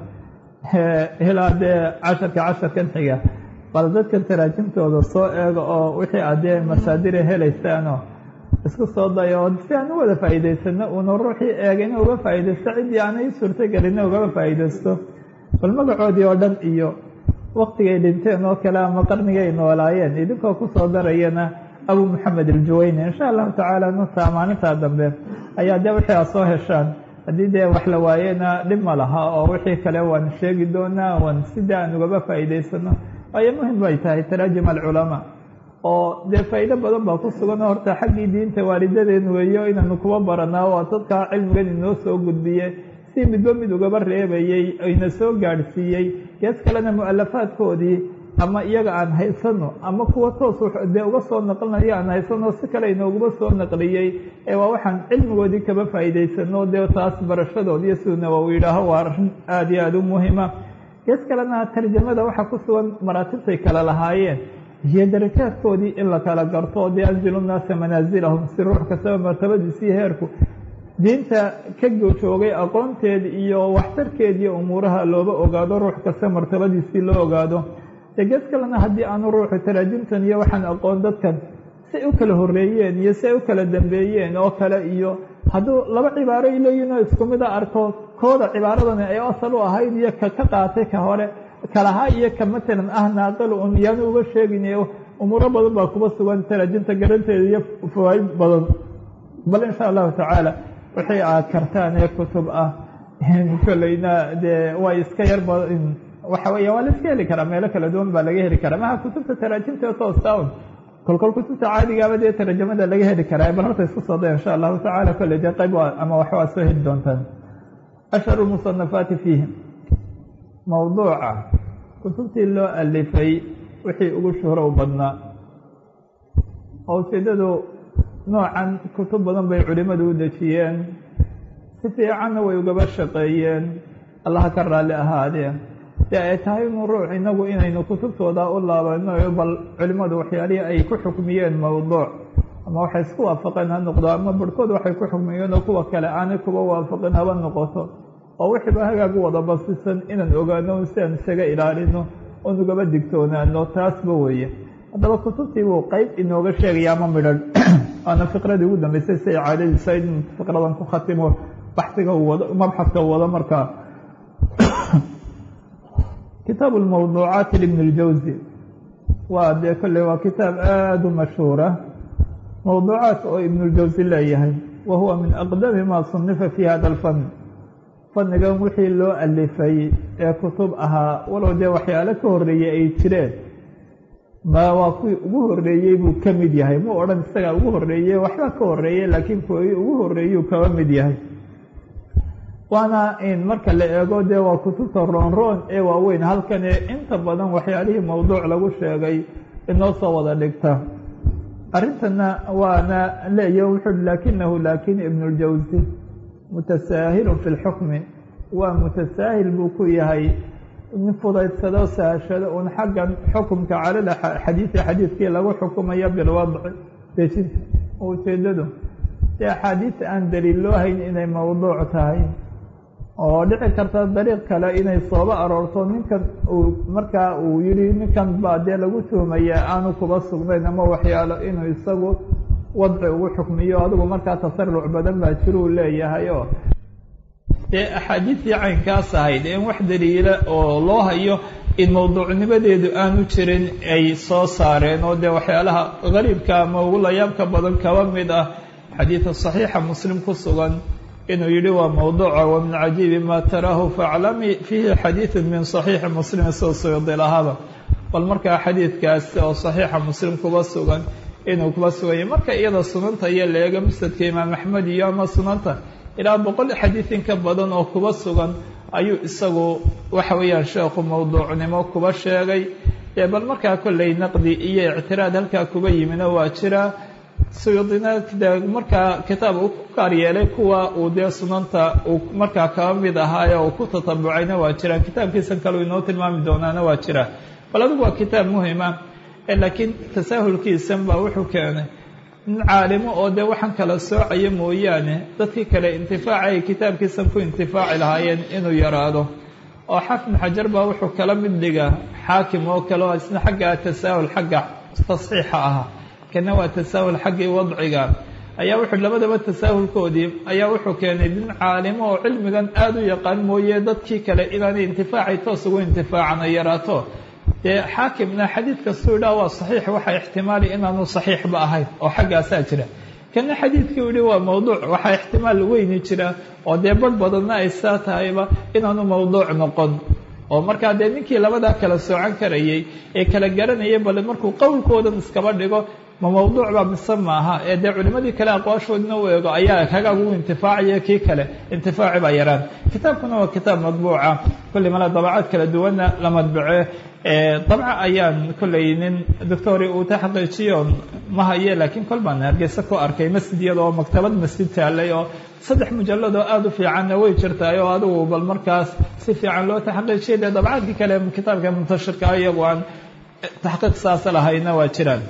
ilaa dee casharka casharkan xiga bal dadkan taraajimtooda soo eega oo wixii aad dee masaadira helaysaano isku soo dayo si aan u wada faa'iidaysano uuna ruuxii eega ina uga faa'iidaysto ciddii aanay suurtagelina ugaba faa'iidaysto bal magacoodii oo dhan iyo waktigay dhinteen oo kale ama qarnigay noolaayeen idinkoo kusoo darayana abu moxamed aljuwayni insha allahu tacaala nutaa maalintaa dambe ayaa dee wixii aad soo heshaan haddii dee wax la waayena dhib ma laha oo wixii kale waan sheegi doonaa waan sidii aan ugaba faa'iidaysano waayo muhim bay tahay taraajim alculamaa oo dee faa'iido badan baa ku sugan horta xaggii diinta waalidadeen weeyo inaanu kuba baranaa waa dadkaa cilmigan inoo soo gudbiye si midba mid ugaba reebayey ina soo gaadhsiiyey gees kalena mu'alafaadkoodii ama iyaga aan haysano ama kuwa toos dee uga soo naqlinayo aan haysano si kale inooguma soo naqliyey ee waa waxaan cilmigoodii kaba faa'iidaysano dee taas barashadood iyo siduu nawowi yidhaaho waa arrin aada iyo aada u muhima gees kalena tarjamada waxaa ku sugan maraatibtay kale lahaayeen iyo darajaadkoodii in la kala garto dee anzilu nnaasa manaasilahum si ruux kastaba martabadiisii heerku diinta ka joogay aqoonteed iyo waxtarkeed iyo umuuraha looba ogaado ruux kasta martabadiisii loo ogaado dee gees kalena haddii aanu ruuxu taraajimtan iyo waxaan aqoon dadkan say u kala horeeyeen iyo say u kala dambeeyeen oo kale iyo hadduu laba cibaaro ay leeyihin oo isku mid a arko kooda cibaaradani ay asal u ahayd iyo ka ka qaatay ka hore kalahaa iyo ka matalan ah naaqil un yaanu uga sheegin umuuro badan baa kuba sugan taraajimta garanteeda iyo fawaaid badan bal insha allahu tacaala wixii aad kartaan ee kutub ah kolleyna dee way iska yar waxa weya waa la iska heli karaa meelo kala duwan baa laga heli karaa maha kutubta taraajimta toosta un kolkol kutubta caadigaaba dee tarjamada laga heli karaa bal horta isku soo daya insha allahu tacaala kolley dee qayb ama wax waad soo heli doontaan ashharu musanafaati fiihi mawduuca kutubtii loo alifay wixii ugu shuhro u badnaa oo ujeedadu noocan kutub badan bay culimadu u dejiyeen si fiicanna way ugaba shaqeeyeen allaha ka raalli ahaadee dee ay tahay inu ruux inagu inaynu kutubtooda u laabano bal culimadu waxyaalihii ay ku xukmiyeen mowduuc ama waxay isku waafaqeen ha noqdo ama barhkood waxay ku xukmiyeen oo kuwa kale aanay kuba waafaqin haba noqoto oo wixiiba hagaag u wada basisan inaan ogaano si aan isaga ilaalino oo nugaba digtoonaano taasba weeye haddaba kutubtii buu qeyb inooga sheegaya ama midhan waana fiqradii ugu dambeysay si ay caadadiisa in fiqradan ku khatimo baxsiga uu wado mabxadka uu wado markaa kitaabu lmawduucaati libn اljawzi waa dee kolley waa kitaab aada u mashhuura mawduucaat oo ibn اljawzi leeyahay wa huwa min aqdami ma sunifa fi hada alfan fannigan wixii loo alifay ee kutub ahaa walow dee waxyaalo ka horreeyey ay jireen ma waa kuwii ugu horreeyey buu ka mid yahay mu odhan isagaa ugu horreeye waxbaa ka horreeyey laakiin kuwii ugu horreeyuu kaba mid yahay waana in marka la eego dee waa kutubta roonroon ee waaweyn halkan ee inta badan waxyaalihii mawduuc lagu sheegay inoo soo wada dhigta arrintana waana leeya wuxuu laakinahu laakin ibn اljawsi mutasaahilun fi lxukmi waa mutasaahil buu ku yahay nin fudaydsado sahashado un xaggan xukumka calal xadiidi xadiidkii lagu xukumayo bilwadci dejinta ujeedadu si axaadiis aan daliil loo hayn inay mawduuc tahay oo dhici karta dariiq kale inay sooba aroorto ninkan uu markaa uu yihi ninkan baa dee lagu tuhmaya aanu kuba sugnayn ama waxyaalo inuu isagu wadci ugu xukmiyo adigu markaa tasaruc badan baa jiruu leeyahay oo dee axaadiistii caynkaas ahayd in wax daliila oo loo hayo in mawduucnimadeedu aanu jirin ay soo saareen oo dee waxyaalaha gariibka ama ugu layaabka badan kaba mid ah xadiida saxiixa muslim ku sugan inuu yihi waa mawduuca wa min cajiibi ma taraahu faaclami fiihi xadiidu min saxiixi muslim soo suydilahaaba bal markaa xadiidkaas oo saxiixa muslim kuba sugan inuu kuba suganya marka iyada sunanta iyo leega musnadka imaam axmed iyo ama sunanta ilaa boqol xadiid in ka badan oo kuba sugan ayuu isagu waxa weeyaan sheekhu mawduucnimo kuba sheegay ee bal markaa kolley naqdi iyo ictiraad halkaa kuba yimina waa jira suyuudina de markaa kitaab uu ku gaar yeelay kuwa uu dee sunanta uu markaa kaba mid ahaaye uu ku tatabucayna waa jiraan kitaabkiisan kale inoo tilmaami doonaana waa jira bal adigu waa kitaab muhima laakiin tasaahulkiisan baa wuxuu keenay nin caalimo oo dee waxaan kala soocaya mooyaane dadkii kale intifaaca ay kitaabkiisan ku intifaaci lahaayeen inuu yaraado oo xafid xajar baa wuxuu kala mid dhigaa xaakim oo kale oo isna xagga tasaahul xagga tasxiixa ahaa kana waa tasaahul xaggii wadciga ayaa wuxuu labadaba tasaahulkoodii ayaa wuxuu keenay nin caalimo oo cilmigan aada u yaqaan mooye dadkii kale inaanay intifaacay toos ugu intifaacana yaraato dee xaakimna xadiid kastuu idhaha waa saxiix waxaa ixtimaali inaanu saxiixba ahayn oo xaggaasaa jira kana xadiidkii u yihi waa mawduuc waxaa ixtimaal weyni jira oo dee barh badanna ay saa tahayba inaanu mawduuc noqon oo markaa dee ninkii labadaa kala soocan karayay ee kala garanayay bale markuu qowlkoodan iskaba dhigo ma mawduuc baa mise maaha ee dee culimadii kale aqwaashoodina u eego ayaa hagaag ugu intifaacaya kii kale intifaaci baa yaraan kitaabkuna waa kitaab madbuuca kulli mala dabacaad kala duwanna la madbace dabca ayaan kolley nin doctori uu ta xaqiijiyo ma haye laakiin kol baan hargeysa ku arkay masjid iyada oo maktabad masjid taalay oo saddex mujalad oo aada u fiicanna way jirtaay oo adigu bal markaas si fiican loo taxqiijiyay dee dabcaadkii kale kitaabka muntashirka iyagu aan taxqiiq saasa lahayna waa jiraan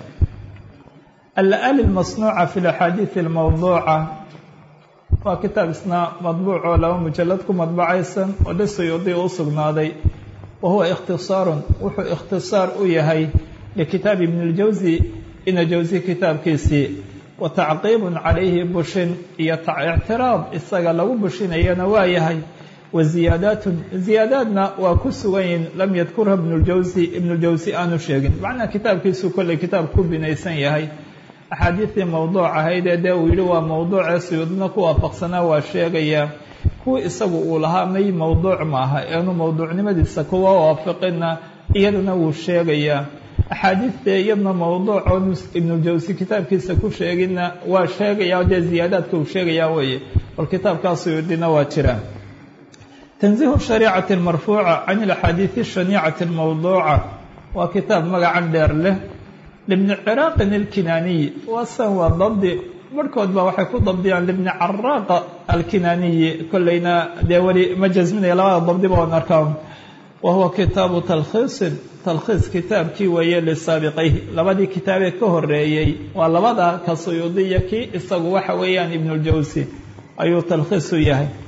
alali masnuuca fi axaadiid almawduuca waa kitaab isna madbuuc oo laba mujalad ku madbacaysan oo dhisayodii u sugnaaday wa huwa ikhtisaarun wuxuu ikhtisaar u yahay likitaab ibn اljawsi ina jawsi kitaabkiisii wa tacqiibun calayhi bushin iyo ictiraad isaga lagu bushinayana waa yahay wa ziyaadaatun ziyaadaadna waa ku sugan yihin lam yadkurha ibn اljawsi ibn اljawsi aanu sheegin macnaa kitaabkiisuu kolley kitaab ku binaysan yahay axaadiistii mawduuc ahayd ee dee uu yihi waa mawduucee suyuudna ku waafaqsanaa waa sheegayaa kuwa isagu uu lahaa may mawduuc maaha eenu mawduucnimadiisa kuwa waafaqina iyadana wuu sheegayaa axaadiistee iyadna mawduuc oonu ibnuljawsi kitaabkiisa ku sheeginna waa sheegayaa dee ziyaadaadka uu sheegayaa weeye bal kitaabkaa suyuudina waa jiraan tanziihu shariicati almarfuuca can ilaxaadiidi ashaniicati almawduuca waa kitaab magacan dheer leh libni ciraaqin alkinaaniyi waasan waa dabdi barhkood ba waxay ku dabdiyaan libni caraaqa alkinaaniyi kolleyna dee weli ma jasminaya labada dabdiba oon arkaan wa huwa kitaabu talkhiisin talkhiis kitaabkii weeye lisaabiqayhi labadii kitaabee ka horeeyey waa labada ka suyuudiya kii isagu waxa weeyaan ibnuljawsi ayuu talkhiis u yahay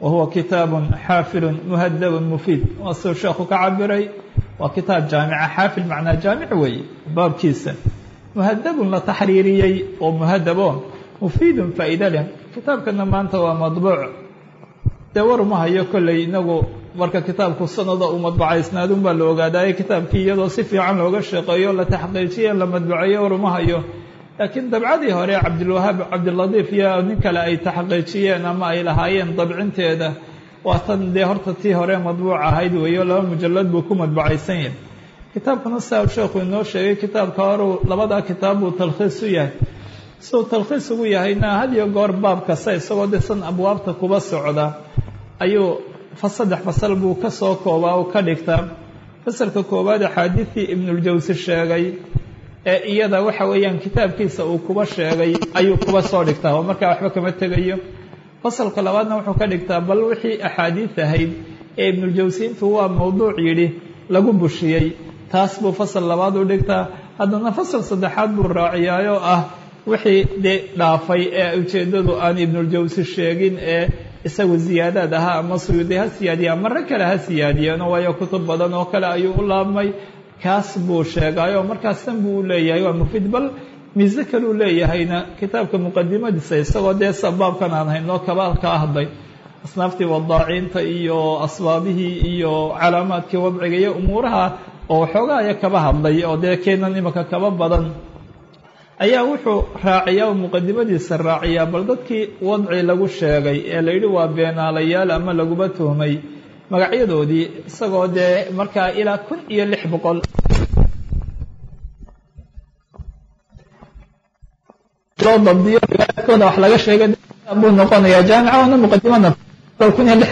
wa huwa kitaabun xaafilun muhadabun mufiid waa siduu sheekhu ka cabiray waa kitaab jaamica xaafil macnaa jaamic weeye baabkiisa muhadabun la taxriiriyey oo muhadabo mufiidun faa'iida leh kitaabkana maanta waa madbuuc dee war ma hayo kolley inagu marka kitaabku sanada uu madbacaysnaadun baa la ogaadaaye kitaabkii iyadoo si fiican looga shaqeeyo la taxqiijiye la madbaceeyo war ma hayo laakiin dabcadii hore cabdilwahaab cabdiladiif iyo nin kale ay taxqiijiyeen ama ay lahaayeen dabcinteeda waa tan dee horta tii hore madbuuc ahayd weeyo laba mujalad buu ku madbacaysan yahay kitaabkana saa sheekhu inoo sheegay kitaabka horeu labadaa kitaab buu talkhiis u yahay siduu talkhiis ugu yahayna had iyo goor baab kasta isagoo desan abwaabta kuba socda ayuu fa saddex fasal buu ka soo koobaa oo ka dhigtaa fasalka koowaad axaadiidii ibnuljawsi sheegay ee iyada waxa weeyaan kitaabkiisa uu kuba sheegay ayuu kuba soo dhigtaa oo markaa waxba kama tegayo fasalka labaadna wuxuu ka dhigtaa bal wixii axaadiid ahayd ee ibnuljawsi intuu waa mawduuc yidhi lagu bushiyey taas buu fasal labaad u dhigtaa haddana fasal saddexaad buu raaciyaayoo ah wixii dee dhaafay ee ujeeddadu aan ibnuljawsi sheegin ee isagu ziyaadaad ahaa ama suyuudi ha siyaadiya ama rag kale ha siyaadiyeeno waayo kutub badan oo kale ayuu u laabmay kaas buu sheegaayoo markaas tan buu u leeyahay waa mufiid bal miise kaluu leeyahayna kitaabka muqadimadiisa isagoo dee sabaabkan aan hayno kaba kaa hadlay asnaaftii wadaaciinta iyo asbaabihii iyo calaamaadkii wadciga iyo umuuraha oo waxoogaaya kaba hadlay oo dee keenan imaka kaba badan ayaa wuxuu raaciyaa oo muqadimadiisa raaciyaa bal dadkii wadci lagu sheegay ee la yidhi waa beenaalayaal ama laguba tuhmay magacyadoodii isagoo dee markaa ilaa kun iyo lix boqol loo dabdiyo riwaayadkooda wax laga sheegay buu noqonayaa jaamica ona muqadimada kun iyo lix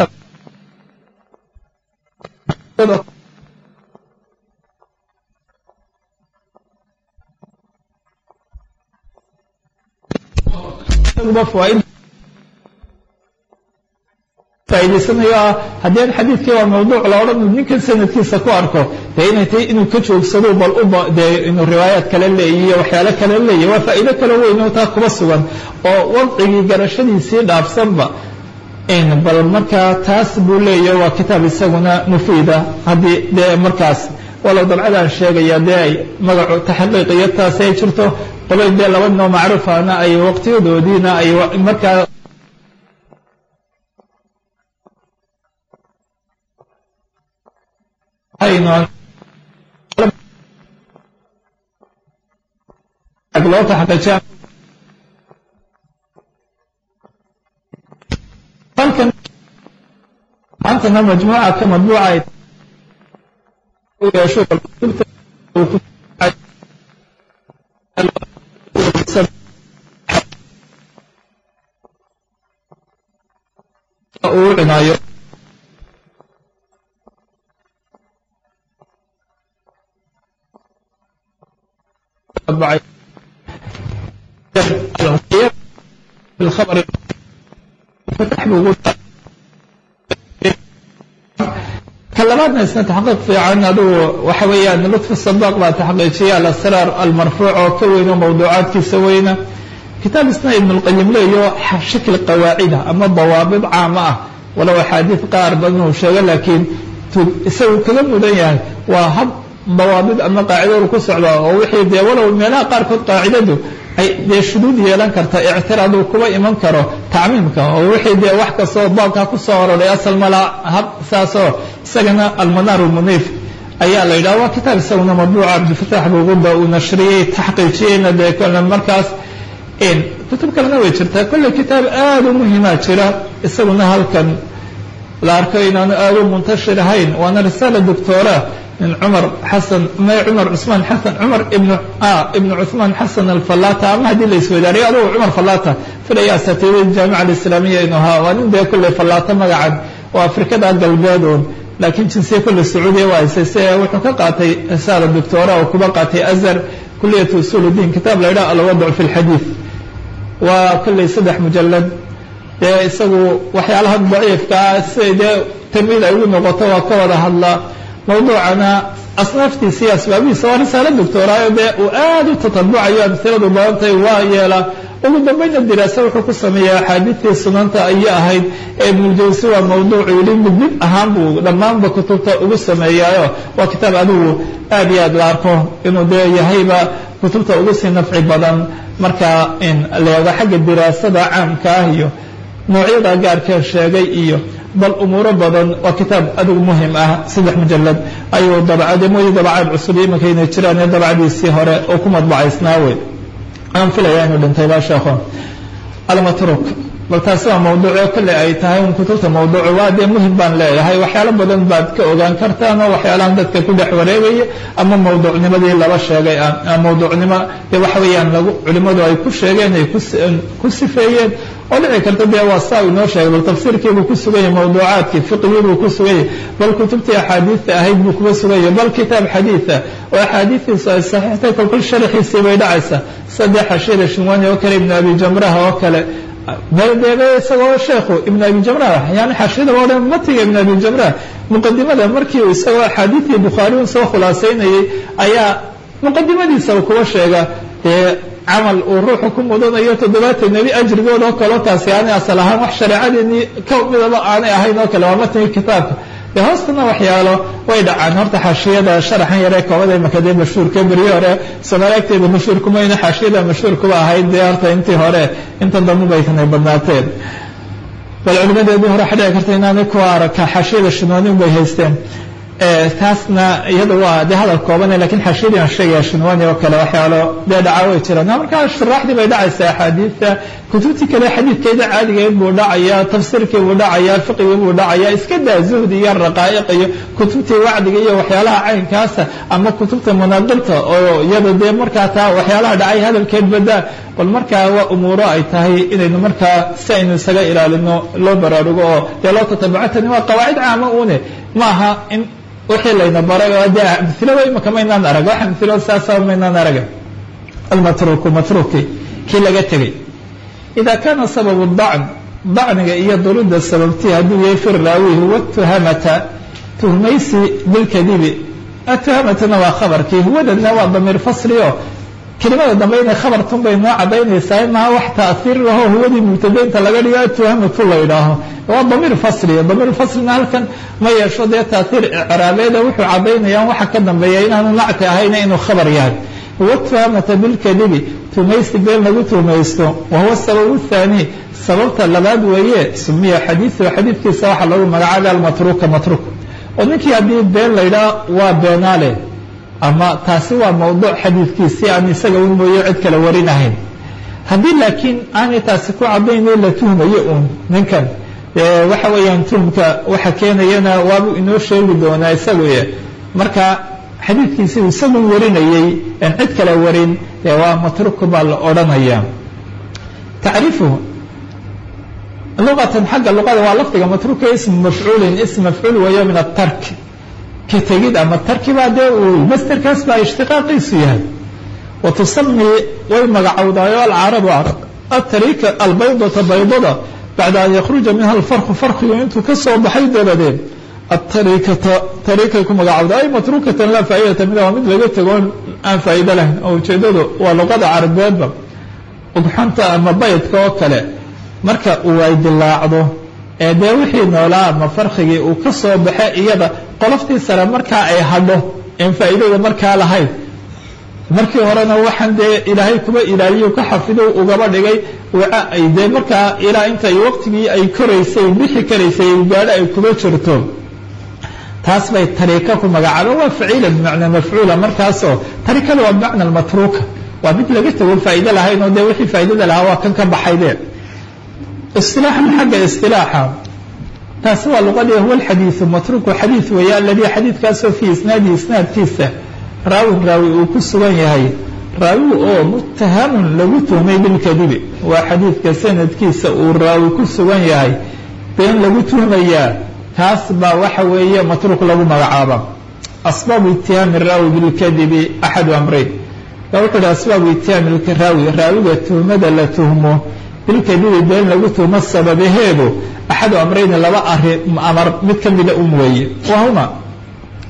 faa'idaysanayo ah haddii an xadiidkii waa mawduuc la odhan ninkan sanadkiisa ku arko dee inay tahay inuu ka joogsado bal uba dee inuu riwaayaad kale leeyahy iyo waxyaalo kale leeyahy waa faa'iido kale weyn oo taa kuba sugan oo wadcigii garashadiisii dhaafsanba bal markaa taas buu leeyahy waa kitaab isaguna mufiida haddii dee markaas walow dabcadaan sheegaya dee ay magacu taxaqiiq iyo taas ay jirto qolay dee laba noo macruufana ay waqtiyadoodiina ay markaa loo taxqiijiya halkan maantana majmuuca ka madbuuca ay yeesho uu cinaayo الخبر فتح بوجود كلماتنا isna تxqiiq fiican aduu waxa weeyaan lطfi الصداq baa taxqiijiya alasraar almarfuuc oo ka weyno mawduucaadkiisa weyna kitaab isna ibn اlqayim leeyo shakli qawaacida ama dawaabid caama ah walow axaadiid qaar badan uu sheego laakiin isagu kaga mudan yahay waa hab dawaabid ama qaacidadu ku socda oo wixii dee walow meelaha qaarkood qaacidadu ay dee shuduud yeelan karta ictiraad uu kuba iman karo tacmiimka oo wixii dee wax kastoo baabka ku soo aroray asal mala hab saasoo isagana almanaar almuniif ayaa la yidhaha waa kitaab isaguna madbuuca cabdilfataax buguda uu nashriyey taxqiijiyeyna dee kole markaas kutub kalena way jirtaa kolley kitaab aada u muhimaa jira isaguna halkan la arko inaanu aada u muntashir ahayn waana risaala doctora min cumar xasan may cumar cusmaan xasan cumar ibn ibnu cuثmaan xasan alfallata ama haddii la isweydaariyo adugu cumar fallata filaya asatiidada jaamica alislaamiya inu ahaa waa nin dee kolley fallaato magacan oo afrikada galbeed uun laakiin jinsiya kolley sacuudiya waa haysay se wuxuu ka qaatay risaala doctora oo kuba qaatay azhar kuliyat usul اdiin kitaab la yidhaha alwadc fi اlxadiid waa kolley saddex mujalad dee isagu waxyaalaha daciifka ah siday dee tamid ay ugu noqoto waa ka wada hadlaa mawduucana asnaaftiisa iyo asbaabihiisa waa risaalo doctoraayo dee uu aad u tatabucayo amhiladu badantahay waa yeelaa ugu dambayna diraasa wuxuu ku sameeyaa axaadiidtii sunanta ayay ahayd ee ibnuljawsi waa mawduucu yidhi mid mid ahaan buu dhammaanba kutubta ugu sameeyaayo waa kitaab adigu aad iyo aad la arko inuu dee yahayba kutubta ugu sii nafci badan marka in leego xagga diraasada caamka ah iyo noocyada gaarkee sheegay iyo bal umuuro badan waa kitaab adigu muhim ah saddex mujalad ayuu dabcade mooye dabacaad cusub imanka inay jiraan ee dabcadiisii hore oo ku madbacaysnaa wey aan filaya inuu dhintay baa sheekho almatruk bal taasi waa mawduuco kolley ay tahay un kutubta mawduucu waa dee muhim baan leeyahay waxyaalo badan baad ka ogaan kartaan oo waxyaalahan dadka ku dhex wareegaya ama mawduucnimadii laba sheegay mawduucnimo dee waxa weeyaan lagu culimmadu ay ku sheegeen ay ku sifeeyeen oo dhici karta dee waa saa inoo sheegay bal tafsiirkiibuu ku sugan yahay mawduucaadkii fiqigiibuu ku sugan yahay bal kutubtii axaadiidta ahayd buu kuga sugan yahay bal kitaab xadiida oo axaadiidtiisu ay saxiixtay kolkol sharaxiisii bay dhacaysa saddex ashira shinwani oo kale ibnu abi jamraha oo kale deebe isagoo sheekhu ibn abi jamrah yani xashiyada oo dhan matiga ibn abi jamrah muqadimada markii uu isagoo axaadiidtii bukhaari un soo khulaasaynayay ayaa muqadimadiisa uu kuga sheega dee camal uu ruuxu ku mudanayo toddobaatan nebi ajrigood oo kaleo taasi aanay asal ahaan wax shareecadeenii ka midaba aanay ahayn oo kale waa matniga kitaabka dee hoostana waxyaalo way dhacaan horta xaashiyada sharaxan yaree koobada imaka dee mashhuurka beryo hore soomaali agteeda mashhuurkumayna xaashiyada mashhuurkuba ahayd dee horta intii hore intan dambe baytanay badnaateen bal culimadeedii hore waxa dhici karta inaanay ku araka xaashiyada shinwani bay haysteen taasna iyada waa dee hadal koobane lakin xashiyadii aan sheegaya shinwani oo kale waxyaalo dee dhaca way jiraan markaa shuraaxdii bay dhacaysaa axaadiidta kutubtii kale xadiidkeeda caadigeed buu dhacaya tafsiirkii buu dhacaya fiqigii buu dhacaya iska daa zuhdi iyo raqaa'iq iyo kutubtii wacdiga iyo waxyaalaha caynkaasa ama kutubta munaaqilta oo iyada dee markaa taa waxyaalaha dhacay hadalkeed badaa bal markaa waa umuuro ay tahay inaynu markaa si aynu isaga ilaalino loo baraarugo oo dee loo tatabuco tani waa qawaacid caama une maaha in wixii layna baray oo dee amilaba imaka maynaan arag wax amilo saasa maynaan araga almatruku matruki kii laga tegey ida kaana sababu dacn dacniga iyo durida sababtii hadduu yahay fi raawi huwa tuhamata tuhmaysi bilkadibi atuhamatana waa khabarkii huwadana waa damiir fasli o kelimada dambe inay khabartun bay noo cadaynaysaa maha wax taaiir laho huwadii mubtadaynta laga dhigo atuhamatu la yidhaaho waa damiir fasliya damiir faslina halkan ma yeesho dee taaiir icraabeeda wuxuu cadaynayaan waxa ka dambeeya inaanu nacti ahayna inuu khabar yahay huwa tuhamata bilkadibi tumaysi been lagu tumaysto wa huwa sababu thaani sababta labaad weeye sumiya xadiiu xadiidkiisa waxaa lagu magacaabay almatruka matruk oo ninkii haddii been la yidhaha waa beenaale ama taasi waa mawduuc xadiidkiisi aan isaga un mooye cid kale warinahayn haddii laakiin aanay taasi ku cadayno la tuhmayo uun ninkan waxa weeyaan tuhmka waxa keenayana waabuu inoo sheegi doonaa isaguye marka xadiidkiisi uu isagun warinayey aan cid kale warin dee waa matruku baa la odhanaya tacriifuhu luqatan xagga luqada waa lafdiga matruka ismu mafcuulin ism mafcuul weeyo min atark ka tegid ama tarki baa dee uu masterkaas baa ishtiqaaqiisu yahay wa tusami way magacowdaayo alcarabu atarika albaydata baydada bacda an yakruja minha alfarku farkigu intuu ka soo baxay dabadeed atarikata tarikay ku magacowda ay matrukatan laa faa'idata mida waa mid laga tego aan faa'ido lahayn oo ujeedadu waa luqada carabeedba ugxanta ama baydka oo kale marka uu ay dilaacdo ee dee wixii noolaa ama farkigii uu ka soo baxe iyada qoloftii sare markaa ay hadho en faa'iidada markaa lahayd markii horena waxaan dee ilaahay kuba ilaaliyo ka xafido ugaba dhigay waca ay dee markaa ilaa intay waqtigii ay koraysay bixi karaysay gaadho ay kuba jirto taas bay tariika ku magacaaba waa faciila bimacnaa mafcuula markaasoo tarikada waa bimacna matruuka waa mid laga tego faa'ido lahayn oo dee wixii faa'idada lahaa waa kan ka baxayde isilaaxan xagga isilaaxa taasi waa luqadii huwa alxadiidu matruuku xadiid weeye aladii xadiidkaasoo fii isnaadihi isnaadkiisa raawin raawi uu ku sugan yahay raawi oo muttahamun lagu tuhmay bilkadibi waa xadiidka sanadkiisa uu raawi ku sugan yahay been lagu tuhmayaa taas baa waxa weeye matruuk lagu magacaaba asbaabu itihaami raawi bilkadibi axadu amreyn a wuxuu hi asbaabu itihaami raawi raawiga tuhmada la tuhmo bilkadibi been lagu tuhmo sababaheedu axadu amrayni laba ari amar mid ka mida um weeye wahuma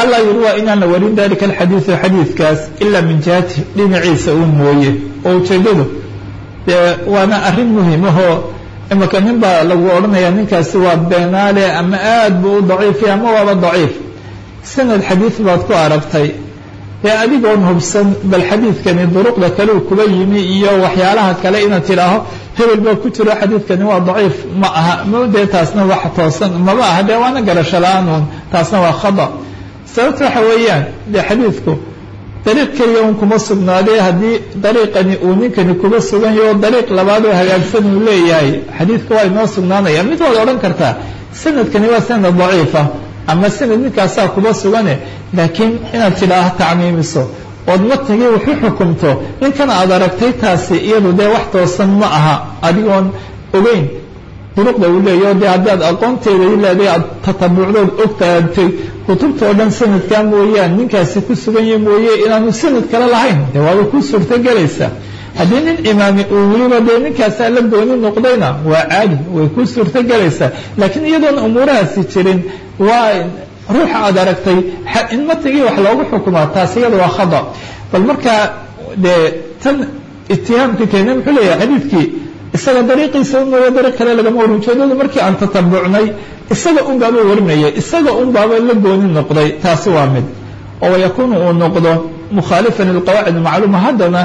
allaa yurwaa inaan la warin dalika alxadiidu xadiidkaas ilaa min jihati dhinaciisa uun mooye oo ujeedadu dee waana arrin muhimahoo imaka nin baa lagu odhanaya ninkaasi waa beenaale ama aad buu u daciifiya ama waaba daciif sanad xadiid baad ku aragtay dee adigoon hubsan bal xadiidkani duruqda kale uu kuba yimi iyo waxyaalaha kale inaad tidhaaho hebel baa ku jiro xadiidkani waa daciif ma aha ma dee taasna wax toosan maba aha dee waana garasho la-aanun taasna waa khada sababta waxa weeyaan dee xadiidku dariiq keliya un kuma sugnaadee haddii dariiqani uu ninkani kuba sugan yaho dariiq labaad oo hagaagsan uu leeyahay xadiidka waa inoo sugnaanaya mid waad odhan kartaa sanadkani waa sanad daciifa ama sanad ninkaasaa kuba sugane laakiin inaad tidhaaha tacmiimiso ood matnigii waxu xukumto ninkan aad aragtay taasi iyadu dee wax toosan ma aha adigoon ogeyn duruqda uu leeyaho dee haddaad aqoonteeda ileeday aad tatabuucdood ogtaatay kutubta oo dhan sanadkaa mooyaan ninkaasi ku sugan yahi mooye inaanu sanad kale lahayn dee waaba ku suurtogelaysa haddii nin imaami uu weliba dee ninkaasaa la gooni noqdayna waa caadi way ku suurtogelaysaa laakiin iyadoon umuurahaasi jirin waa ruuxa aad aragtay in matnigii wax loogu xukumaa taas iyada waa khada bal markaa dee tan itihaamka keena muxuu leeyahay xadiidkii isaga dariiqiisa un mooye dariiq kale lagama warin ujeedadu markii aan tatabucnay isaga un baaba warinaya isaga un baaba la gooni noqday taasi waa mid oo wayakuunu uu noqdo mukhaalifan lilqawaacid macluuma haddana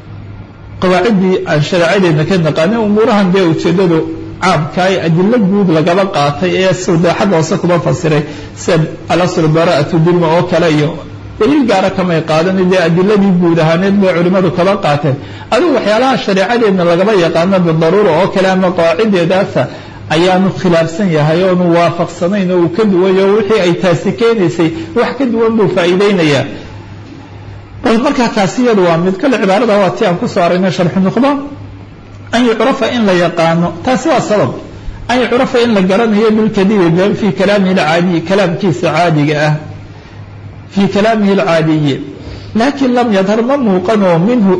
qawaaciddii aan shareecadeedna ka naqaanay umuurahan dee ujeedadu caamkaay adilo guud lagaba qaatay ee sida xagga hoose kuma fasiray sida alasl bara'atu dima oo kale iyo daliil gaara kamay qaadan dee adiladii guud ahaaneed bay culimmadu kaba qaateen adigu waxyaalaha shareecadeedna lagaba yaqaano bidaruura oo kale ama qawaaciddeedaasa ayaanu khilaafsan yahay oonu waafaqsanayn oo uu ka duwayo wixii ay taasi keenaysay wax ka duwan buu faa'iideynayaa bal markaa kaasi iyadu waa mid kale cibaarada waa ti aan kusoo aragnay sharxu nuqba an yucrafa in la yaqaano taasi waa sabab an yucrafa in la garanayo bilkadibi been fii kalaamihi alcaadiyi kalaamkiisa caadiga ah fii kalaamihi alcaadiyi laakiin lam yadhar ma muuqanoo minhu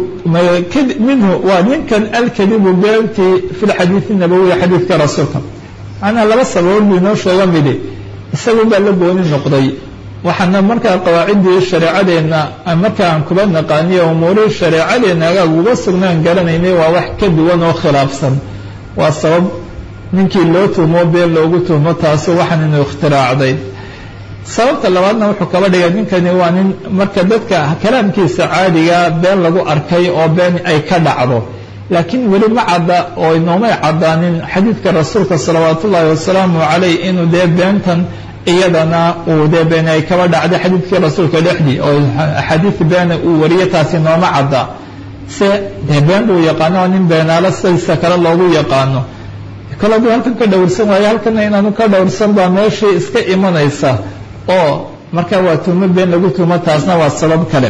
minhu waa ninkan alkadibu beentii fi lxadiidi nabowiya xadiidka rasuulka macnaa laba sababood buu inoo sheega midi isagu baa la gooni noqday waxaana markaa qawaaciddii shareecadeenna marka aan kuba naqaaniyo umuurihii shareecadeenna agaag uga sugnaan garanaynay waa wax ka duwan oo khilaafsan waa sabab ninkii loo tuhmo been loogu tuhmo taasu waxaan inu ikhtiraacday sababta labaadna wuxuu kaba dhigay ninkani waa nin marka dadka kalaamkiisa caadiga been lagu arkay oo been ay ka dhacdo laakiin weli ma cadda oo inoomay caddaanin xadiidka rasuulka salawaat ullaahi wasalaamu calayh inuu dee beentan iyadana uu dee been ay kaba dhacday xadiidkii rasuulka dhexdii oo axaadiid beena uu wariyo taasi nooma cadda se dee been buu yaqaano oo nin beenaalo sidiisa kale loogu yaqaano kale aduu halkan ka dhowrsan waayo halkana inaanu ka dhowrsan baa meeshii iska imanaysa oo markaa waa tuhmo been lagu tuhmo taasna waa sabab kale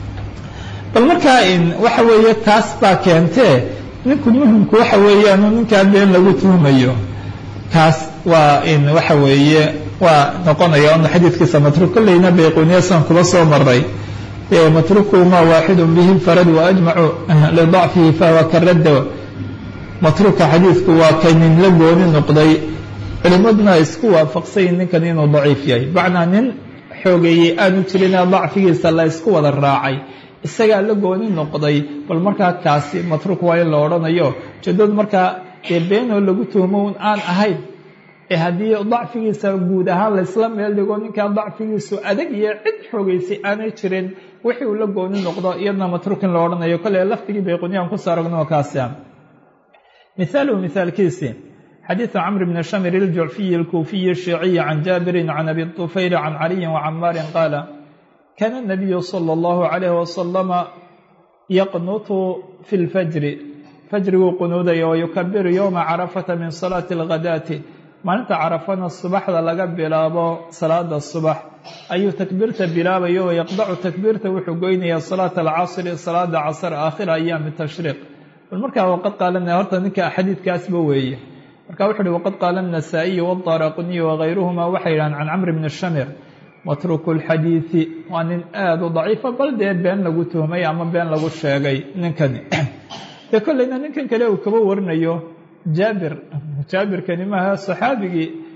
bal markaa waxa weeye taas baa keentee ninku muhimku waxa weeyaanu ninkaa been lagu tuhmayo kaas waa in waxa weeye waa noqonaya ona xadiidkiisa matruuk kolleyna bayquniyasan kuba soo maray matruku ma waaxidu bihi farad waajmacu lidacfihi fahuwa karadda matruuka xadiidku waa kay nin la gooni noqday culimmaduna isku waafaqsayin ninkan inuu daciif yahay macnaa nin xoogeeyey aanu jirinee dacfigiisa la isku wada raacay isagaa la gooni noqday bal markaa kaasi matruuk waa in la odhanayo ujeedadu markaa dee beenoo lagu tuhmo un aan ahayn ee haddii dacfigiisa guud ahaan laysla meel dhigo ninkaa dacfigiisu adag iyo cid xoogeysay aanay jirin wixii uu la gooni noqdo iyadna matruuk in la odhanayo kolle lafdigii bayquniyaan kusoo aragno kaasi ah mihaaluhu mihaalkiisi xadiiثu cmr bn shamir الjucfiyi الkuufiyi الشhiiciyi can jaabiri can abi طufayl can caliyi وcamaari qaala kana الnabiyu slى اllahu عalayh wasalama yaqnutu fi اlfajri fajriguu qunuudaya wayukabiru ywma carafata min salaati اlghadaati maalinta carafana subaxda laga bilaabo salaada subax ayuu takbiirta bilaabayo oo yaqdacu takbiirta wuxuu goynaya salaata alcasri salaada casr aakhira ayaami tashriiq bal markaa waqad qaalana horta ninka xadiidkaasba weeye marka wuxu uhi waqad qaala النasaaئiyu wالdaraquniyu wagayruhuma waxay yidhahaan can camr bni shamir matruku اlxadiiثi waa nin aada u daciifa bal dee been lagu tuhmay ama been lagu sheegay ninkani dee kolleyna ninkan kale uu kaba warinayo jaabir jaabirkani maaha saxaabigii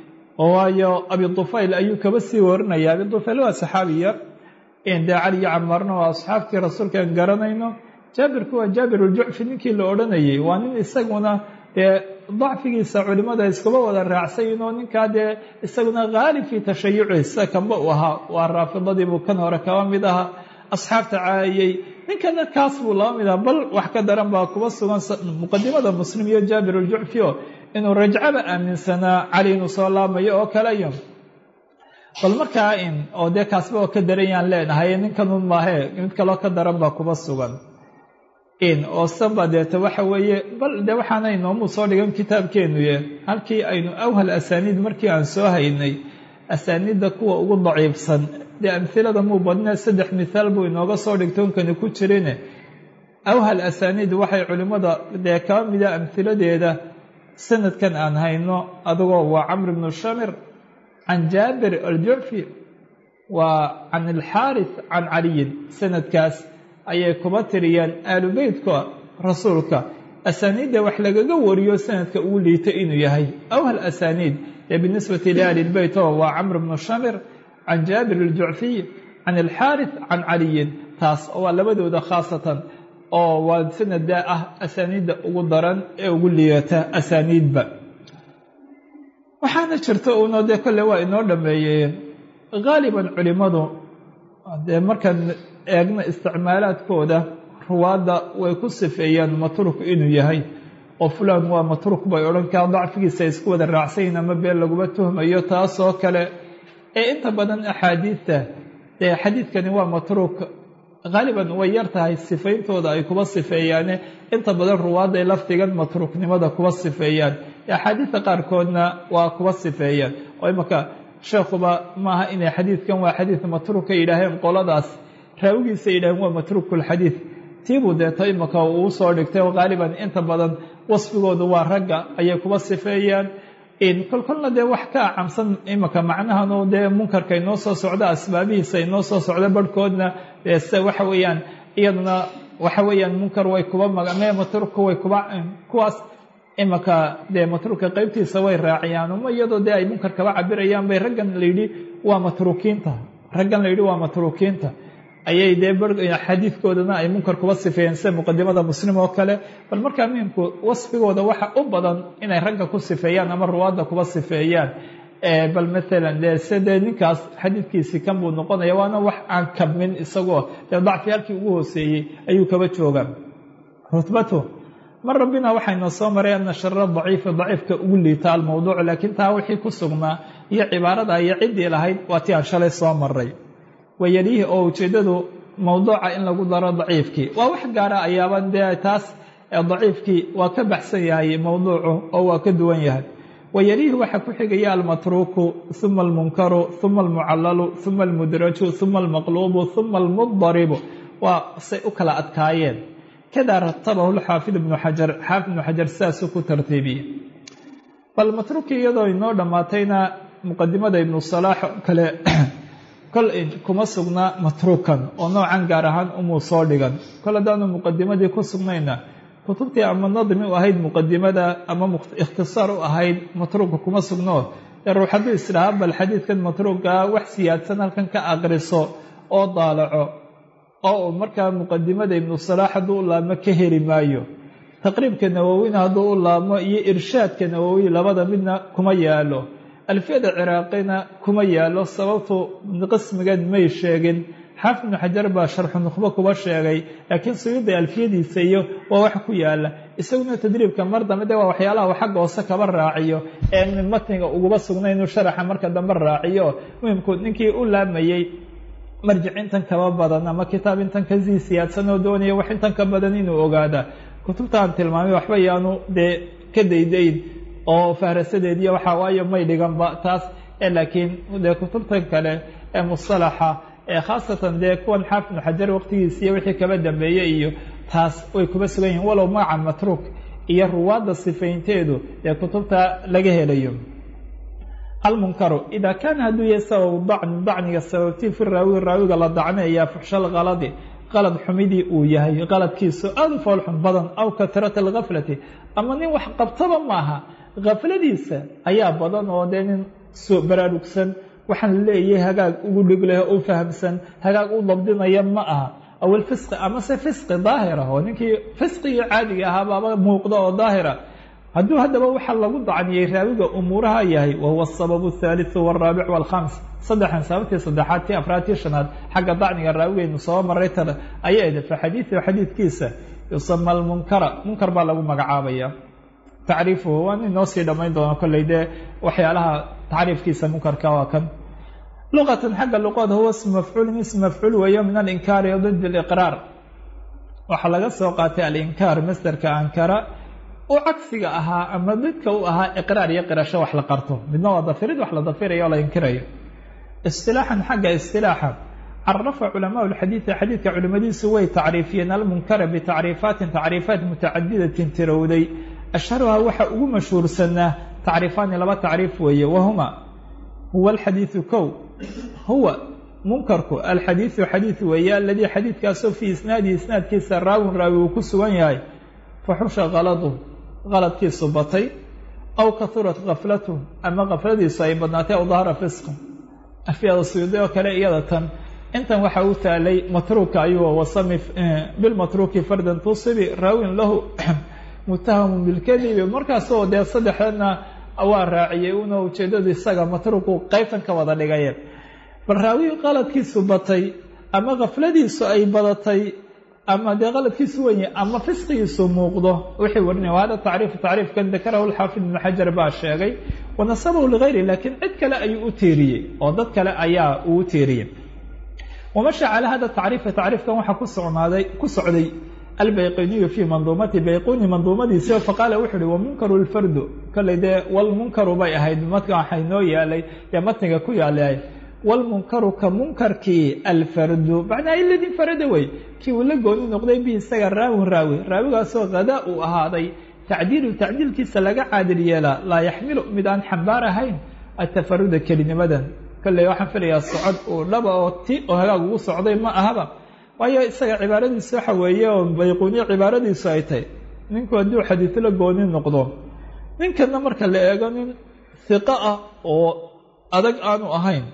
oo waayo abi dufayl ayuu kaba sii warinaya abi dufayl waa saxaabiya dee cali iyo camaarna waa asxaabtii rasuulkaan garanayno jaabirku waa jaabir uljucfi ninkii la odhanayay waa nin isaguna dee dacfigiisa culimada iskuba wada raacsayin oo ninkaa dee isaguna haalib fii tashayuciisa kanba uu ahaa waa raafidadii buu kan hore kaba mid ahaa asxaabta caayay ninkana kaas buu laba mid aha bal wax ka daran baa kuba sugan muqadimada muslim iyo jaabir uljucfi o inuu rajcaba aaminsanaa cali inuu soo laamayo oo kaleyo bal markaa in oo dee kaasba oo ka daranyaan leenahay ninkanun maahee mid kaloo ka daran baa kuba sugan in oo saba deeta waxa weeye bal de waxaana inoomu soo dhigan kitaabkeenuye halkii aynu awhal asaaniid markii aan soo haynay asaaniidda kuwa ugu daciifsan dee amhilada muu badnee saddex mithaal buu inooga soo dhigtoonkani ku jirine awhal asaaniid waxay culimmada dee kaba mida amhiladeeda sanadkan aan hayno adigoo waa camr ibnu shamir can jaabir aljucfi waa can alxaaris can caliyin sanadkaas ayay kuba tiriyeen aalu beytka rasuulka asaaniidda wax lagaga wariyo sanadka ugu liita inuu yahay awhal asaaniid ee binisbati liahli lbeyt oo waa camr bnu shamir can jaabir aljucfiy can alxaaris can caliyin taas waa labadooda khaasatan oo waa sanada ah asaaniidda ugu daran ee ugu liidata asaaniidba waxaana jirta uno dee kolle waa inoo dhameeyeen haaliban culimadu dee markaan eegno isticmaalaadkooda ruwaadda way ku sifeeyaan matruk inuu yahay oo fulan waa matruk bay odhan kaa dacfigiisa isku wada raacsayin ama been laguma tuhmayo taasoo kale ee inta badan axaadiidta dee xadiidkani waa matruk haaliban way yar tahay sifayntooda ay kuba sifeeyaane inta badan ruwaadday lafdigan matruknimada kuba sifeeyaan axaadiidta qaarkoodna waa kuba sifeeyaan oo imanka sheekhuba maaha inay xadiidkan waa xadiid matruka yidhaaheen qoladaas raawigiisa yidhaaheen waa matrukulxadiid tiibuu deeto imanka uu soo dhigtay oo haaliban inta badan wasfigoodu waa ragga ayay kuba sifeeyaan kolkolna dee wax ka acamsan imanka macnahanu dee munkarka inoo soo socda asbaabihiisa inoo soo socda barhkoodna se waxa weeyaan iyaduna waxa weeyaan munkar way kuba magame matruka way kuba kuwaas imanka dee matruka qeybtiisa way raaciyaan uma iyadoo dee ay munkar kaba cabirayaan bay raggan layidhi waa matruukiinta raggan layidhi waa matruukiinta ayay dee xadiidkoodana ay munkar kuba sifeeyeen sida muqadimada muslim oo kale bal markaa muhimku wasfigooda waxa u badan inay ragga ku sifeeyaan ama ruwaadda kuba sifeeyaan bal maalan dee se dee ninkaas xadiidkiisii kan buu noqonaya waana wax aan kabmin isagoo dee dacfi halkii ugu hooseeyey ayuu kaba joogaa rutbatu mar rabbina waxayna soo maray ana shara daciifi daciifka ugu liita almowduuc laakiin taa wixii ku sugnaa iyo cibaarada iyo ciddii lahayd waa ti aan shalay soo maray wayalihi oo ujeeddadu mowduuca in lagu daro daciifkii waa wax gaara ayaaban dee taas daciifkii waa ka baxsan yahay mowduucu oo waa ka duwan yahay wayalihi waxaa ku xigaya almatruuku uma almunkaru uma almucallalu uma almudraju uma almaqluubu uma almudaribu waa say u kala adkaayeen kadaa ratabahu lxaafid ibnu xajar xaafid ibnu xajar sidaasuu ku tartiibiyey bal matruuki iyadoo inoo dhammaatayna muqadimada ibnu salaax kale kol kuma sugna matruukan oo noocan gaar ahaan umuu soo dhigan kol haddaanu muqadimadii ku sugnayna kutubtii ama nadmi u ahayd muqadimada ama ikhtisaar u ahayd matruuka kuma sugno dee ruux hadduu isdhahaa bal xadiidkan matruuka wax siyaadsan halkan ka aqriso oo daalaco oo uu markaa muqadimada ibnu salaax hadduu u laabmo ka heli maayo taqriibka nawowina hadduu u laabmo iyo irshaadka nawowi labada midna kuma yaalo alfiyada ciraaqina kuma yaalo sababtu qismigeed may sheegin xaafid ibnu xajar baa sharxu nukhbo kuba sheegay laakiin suyuuda alfiyadiisa iyo waa wax ku yaala isaguna tadriibka mar dambe de waa waxyaalaha uu xagga hoose kaba raaciyo ee matniga uguba sugna inuu sharaxa marka dambe raaciyo muhimku ninkii u laamayey marjic intan kaba badan ama kitaab intan kasii siyaadsan oo doonaya wax intan ka badan inuu ogaada kutubtaan tilmaamay waxba yaanu dee ka daydayn oo fahrasadeediiy waxaa waayo may dhiganba taas laakiin dee kutubtan kale ee musalaxa ee khaasatan dee kuwan xaafid ibnu xajar waqtigiisiiyo wixii kaba dambeeyey iyo taas way kuba sugan yihiin walow magaca matruuk iyo ruwaadda sifaynteedu dee kutubta laga helayo almunkaru ida kaana hadduu yahay sabab dacni dacniga sababtii fi raawi raawiga la dacneeyaa fuxshal kaladi qalad xumidii uu yahay qaladkiisu aada u foolxun badan aw katrata algaflati ama nin wax qabtaba maaha kafladiisa ayaa badan oo dee nin soo baraarugsan waxaan leeyahay hagaag ugu dhig leh u fahamsan hagaag u dabdinaya ma aha awil fisqi amase fisqi daahira oo ninkii fisqigii caadiga ahaa baaba muuqda oo daahira hadduu haddaba waxaa lagu dacniyey raawiga umuuraha yahay wahuwa asababu athaalitثu wاraabic wاlkhams saddexan sababtii saddexaad tii afraad tii shanaad xagga dacniga raawigeynu soo maray tada ayay ed fa xadiidu xadiidkiisa yusama almunkara munkar baa lagu magacaabaya tacriifuhu waan inoo sii dhammayn doona kolley dee waxyaalaha tacriifkiisa munkarka waa kan luqatan xagga luqada huwa ismu mafcuulin ism mafcuul weeyo min alinkaari did اliqraar waxaa laga soo qaatay alinkaar masderka ankara u cagsiga ahaa ama didka u ahaa iqraar iyo qirasho wax la qarto midna waa dafirid wax la dafirayo o la inkirayo isilaaxan xagga isilaaxa carafa culamaa lxadiidi xadiidka culimadiisu way tacriifiyeen almunkara bitacriifaatin tacriifaat mutacadidatin tirowday ashharuhaa waxa ugu mashhuursanaa tacriifaani laba tacriif weeye wahuma huwa alxadiidu kow huwa munkarku alxadiidu xadiid weeye aladii xadiidkaasoo fii isnaadihi isnaadkiisa raawin raawi uu ku sugan yahay faxusha kaladu qaladkiisu batay aw kahurat kaflatu ama kafladiisu ay badnaatay aw dahara fisqa afyada suyuudi oo kale iyada tan intan waxa u taalay matruuka ayuu wasami bilmatruuki fardan tusibi raawin lahu mutahamun bilkadibi markaasoo dee saddexdana waa raaciyey una ujeedadu isaga matruuku qeybtan ka wada dhigaye bal raawi qaladkiisu batay ama kafladiisu ay badatay ama dee qaladkiisu wenye ama fisqigiisu muuqdo wixii warinaya hada tacriifu tacriifkan dakarahu lxaafid ibnu xajar baa sheegay wanasabahu ligayri laakiin cid kale ayuu u tiiriyey oo dad kale ayaa uu tiiriyey wamasha calaa hada tacriifa tacriifkan waxaa ku sognaaday ku socday albayquniyu fii manduumati bayquni manduumadiisi faqaala wuxu uhi wamunkaru lfardu kolley dee walmunkaru bay ahayd madka waxay noo yaalay dee matniga ku yaalay walmunkaru ka munkarkii alfardu macnaa iladii farada wey kii uu la gooni noqday bi isaga raawin raawi raawigaasoo hadaa uu ahaaday tacdiilu tacdiilkiisa laga caadil yeelaa laa yaxmilu mid aan xambaar ahayn atafaruda kelinimadan kolley waxaan filayaa socod uu dhaba oo ti oo hagaag ugu socday ma ahaba waayo isaga cibaaradiisu waxa weeye oo bayquniye cibaaradiisu ay tahay ninku hadduu xadiid la gooni noqdo ninkana marka la eego nin hiqo ah oo adag aanu ahayn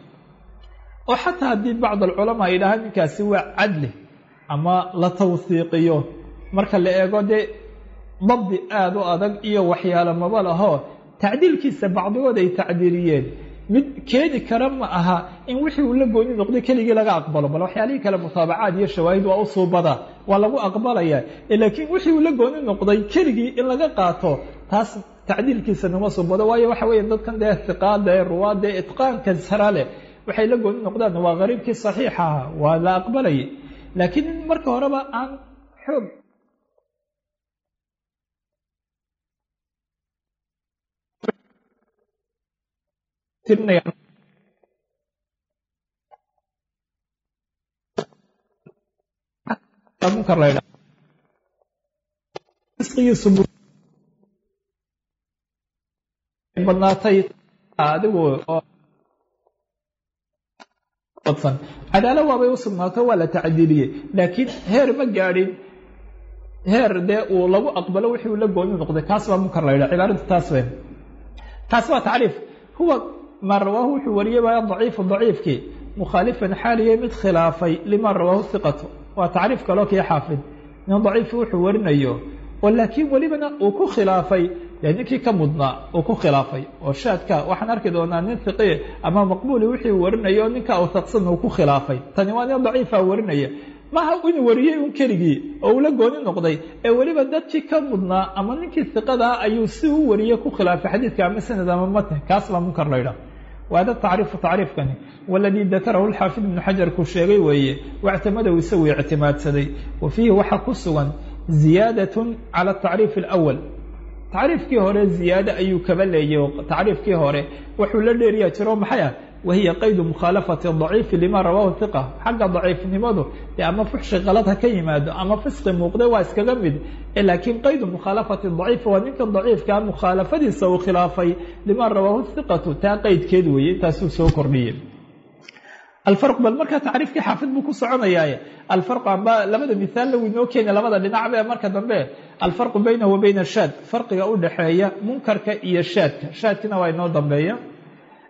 oo xataa haddii bacd alculamaa ay yidhahaan ninkaasi waa cadli ama la tawhiiqiyo marka la eego dee dabdi aada u adag iyo waxyaalo maba lahoo tacdiilkiisa bacdigood ay tacdiiliyeen mid keeni kara ma aha in wixii uu la gooni noqday keligii laga aqbalo bal waxyaalihii kale mutaabacaad iyo shawaahid waa u suubada waa lagu aqbalaya laakiin wixii uu la gooni noqday keligii in laga qaato taas tacdiilkiisa nama suubado waayo waxa weeye dadkan dee hiqaada ee ruwaada ee itqaanka sara leh waxay la gooni noqdaan waa qariibkii saxiixa aha waa la aqbalayay laakiin marka horeba aan xoog munkar la isqigiisu badnaatay adigu badsan cadaalo waabay u sugnaato waa la tacdiiliyey laakiin heer ma gaadhin heer dee uu lagu aqbalo wixii uu la gooni noqday kaas baa munkar la yidhaha cibaaradu taas wey taas waa tacriif huwa maa rawaahu wuxuu wariyey waa daciifu daciifkii mukhaalifan xaaliye mid khilaafay lima rawaahu hiqatu waa tacriif kaloo kii xaafid nin daciifi wuxuu warinayo oo laakiin welibana uu ku khilaafay dee ninkii ka mudnaa uu ku khilaafay oo shaadka waxaan arki doonaa nin hiqi ama maqbuuli wixii uu warinayo o ninka awsaqsan uu ku khilaafay tani waa nin daciifa warinaya maha inuu wariyey un keligii oo uu la gooni noqday ee weliba dadkii ka mudnaa ama ninkii hiqadaa ayuu si u wariyey ku khilaafay xadiidka ama sanad ama matn kaas baa munkar la ydhaha waada tacriifu tacriifkani waladii dakarahu lxaafid ibnu xajarku sheegay weeye wactamadahu isagu ictimaadsaday wa fiihi waxaa ku sugan ziyaadatun cala atacriif alawal tacriifkii hore ziyaado ayuu kaba leeyay oo tacriifkii hore wuxuu la dheeriyaa jiro maxay ah wahiya qaydu mukhaalafati daciifi lima rawaahu hiqa xagga daciifnimadu dee ama fuxshi kalad ha ka yimaado ama fisqi muuqda waa iskaga mid laakiin qaydu mukhaalafati daciif waa ninka daciifkaa mukhaalafadiisa uu khilaafay lima rawaahu hiqatu taa qeydkeed weeye intaasuu soo kordhiyey alfarq bal markaa tacriifkii xaafid buu ku soconayaaye alfarqu amba labada mihaal law inoo keena labada dhinacba ee marka dambe alfarqu baynahu wa bayna shaad farqiga u dhaxeeya munkarka iyo shaadka shaadkina waa inoo dambeeya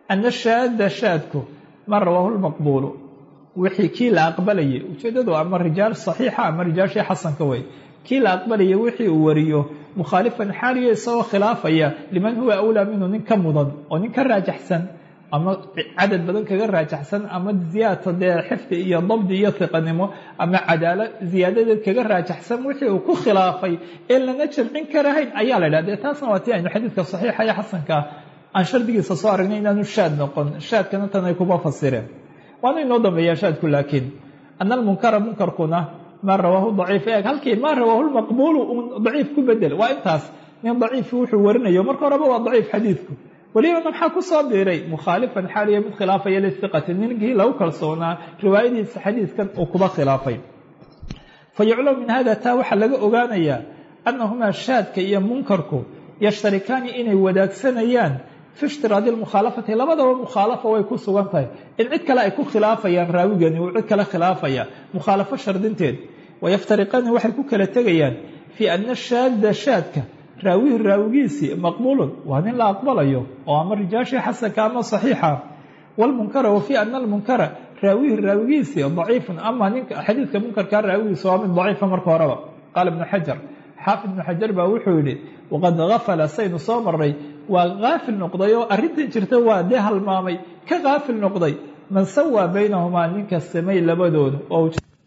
ana shaada shaadku ma rawaahu lmaqbuulu wixii kii la aqbalayay ujeeddadu ama rijaal saxiixa ama rijaashii xasanka wey kii la aqbalaya wixii uu wariyo mukhaalifan xaaliyo isagoo khilaafaya liman huwa awlaa minhu nin ka mudan oo nin ka raajaxsan ama cadad badan kaga raajaxsan ama ziyaadta dee xifdi iyo dabdi iyo hiqanimo ama cadaalo ziyaadadeed kaga raajaxsan wixii uu ku khilaafay ee lana jamcin karahayn ayaa la idhaha dee taasna waa tii aynu xadiidka saxiixa iyo xasankaa aan shardigiisa soo aragnay inaanu shaad noqon shaadkana tan ay kuma fasireen waana inoo dambeeyaa shaadku laakiin ana almunkara munkarkuna maa rawaahu daciif eeg halkii maa rawaahu lmaqbuulu un daciif ku bedel waa intaas nin daciifi wuxuu warinayo marka horeba waa daciif xadiidku welibana maxaa ku soo biiray mukhaalifan xaaliya mid khilaafaya lisiqati ninkii lagu kalsoonaa riwaayadiisa xadiidkan uu kuba khilaafay fa yuclamu min hada taa waxaa laga ogaanayaa annahumaa shaadka iyo munkarku yashtarikaani inay wadaagsanayaan fi ishtiraadi lmukhaalafati labadaba mukhaalafa way ku sugan tahay in cid kale ay ku khilaafayaan raawigani uu cid kale khilaafaya mukhaalafo shardinteed wayaftariqaani waxay ku kala tegayaan fii ana shaada shaadka raawihi raawigiisii maqbuulun waa nin la aqbalayo oo ama rijaashii xasanka ama saxiixa wlmunkara wa fii ana almunkara raawihi raawigiisii daciifun ama ninka xadiidka munkarkaa raawigiisa waa mid daciifa marka horeba qaala ibnu xajar xaafid ibnu xajar baa wuxuu yidhi waqad gafala saynu soo maray waa kaafil noqday oo arrintan jirta waa dee halmaamay ka kaafil noqday man sawaa baynahumaa ninka samay labadooda oo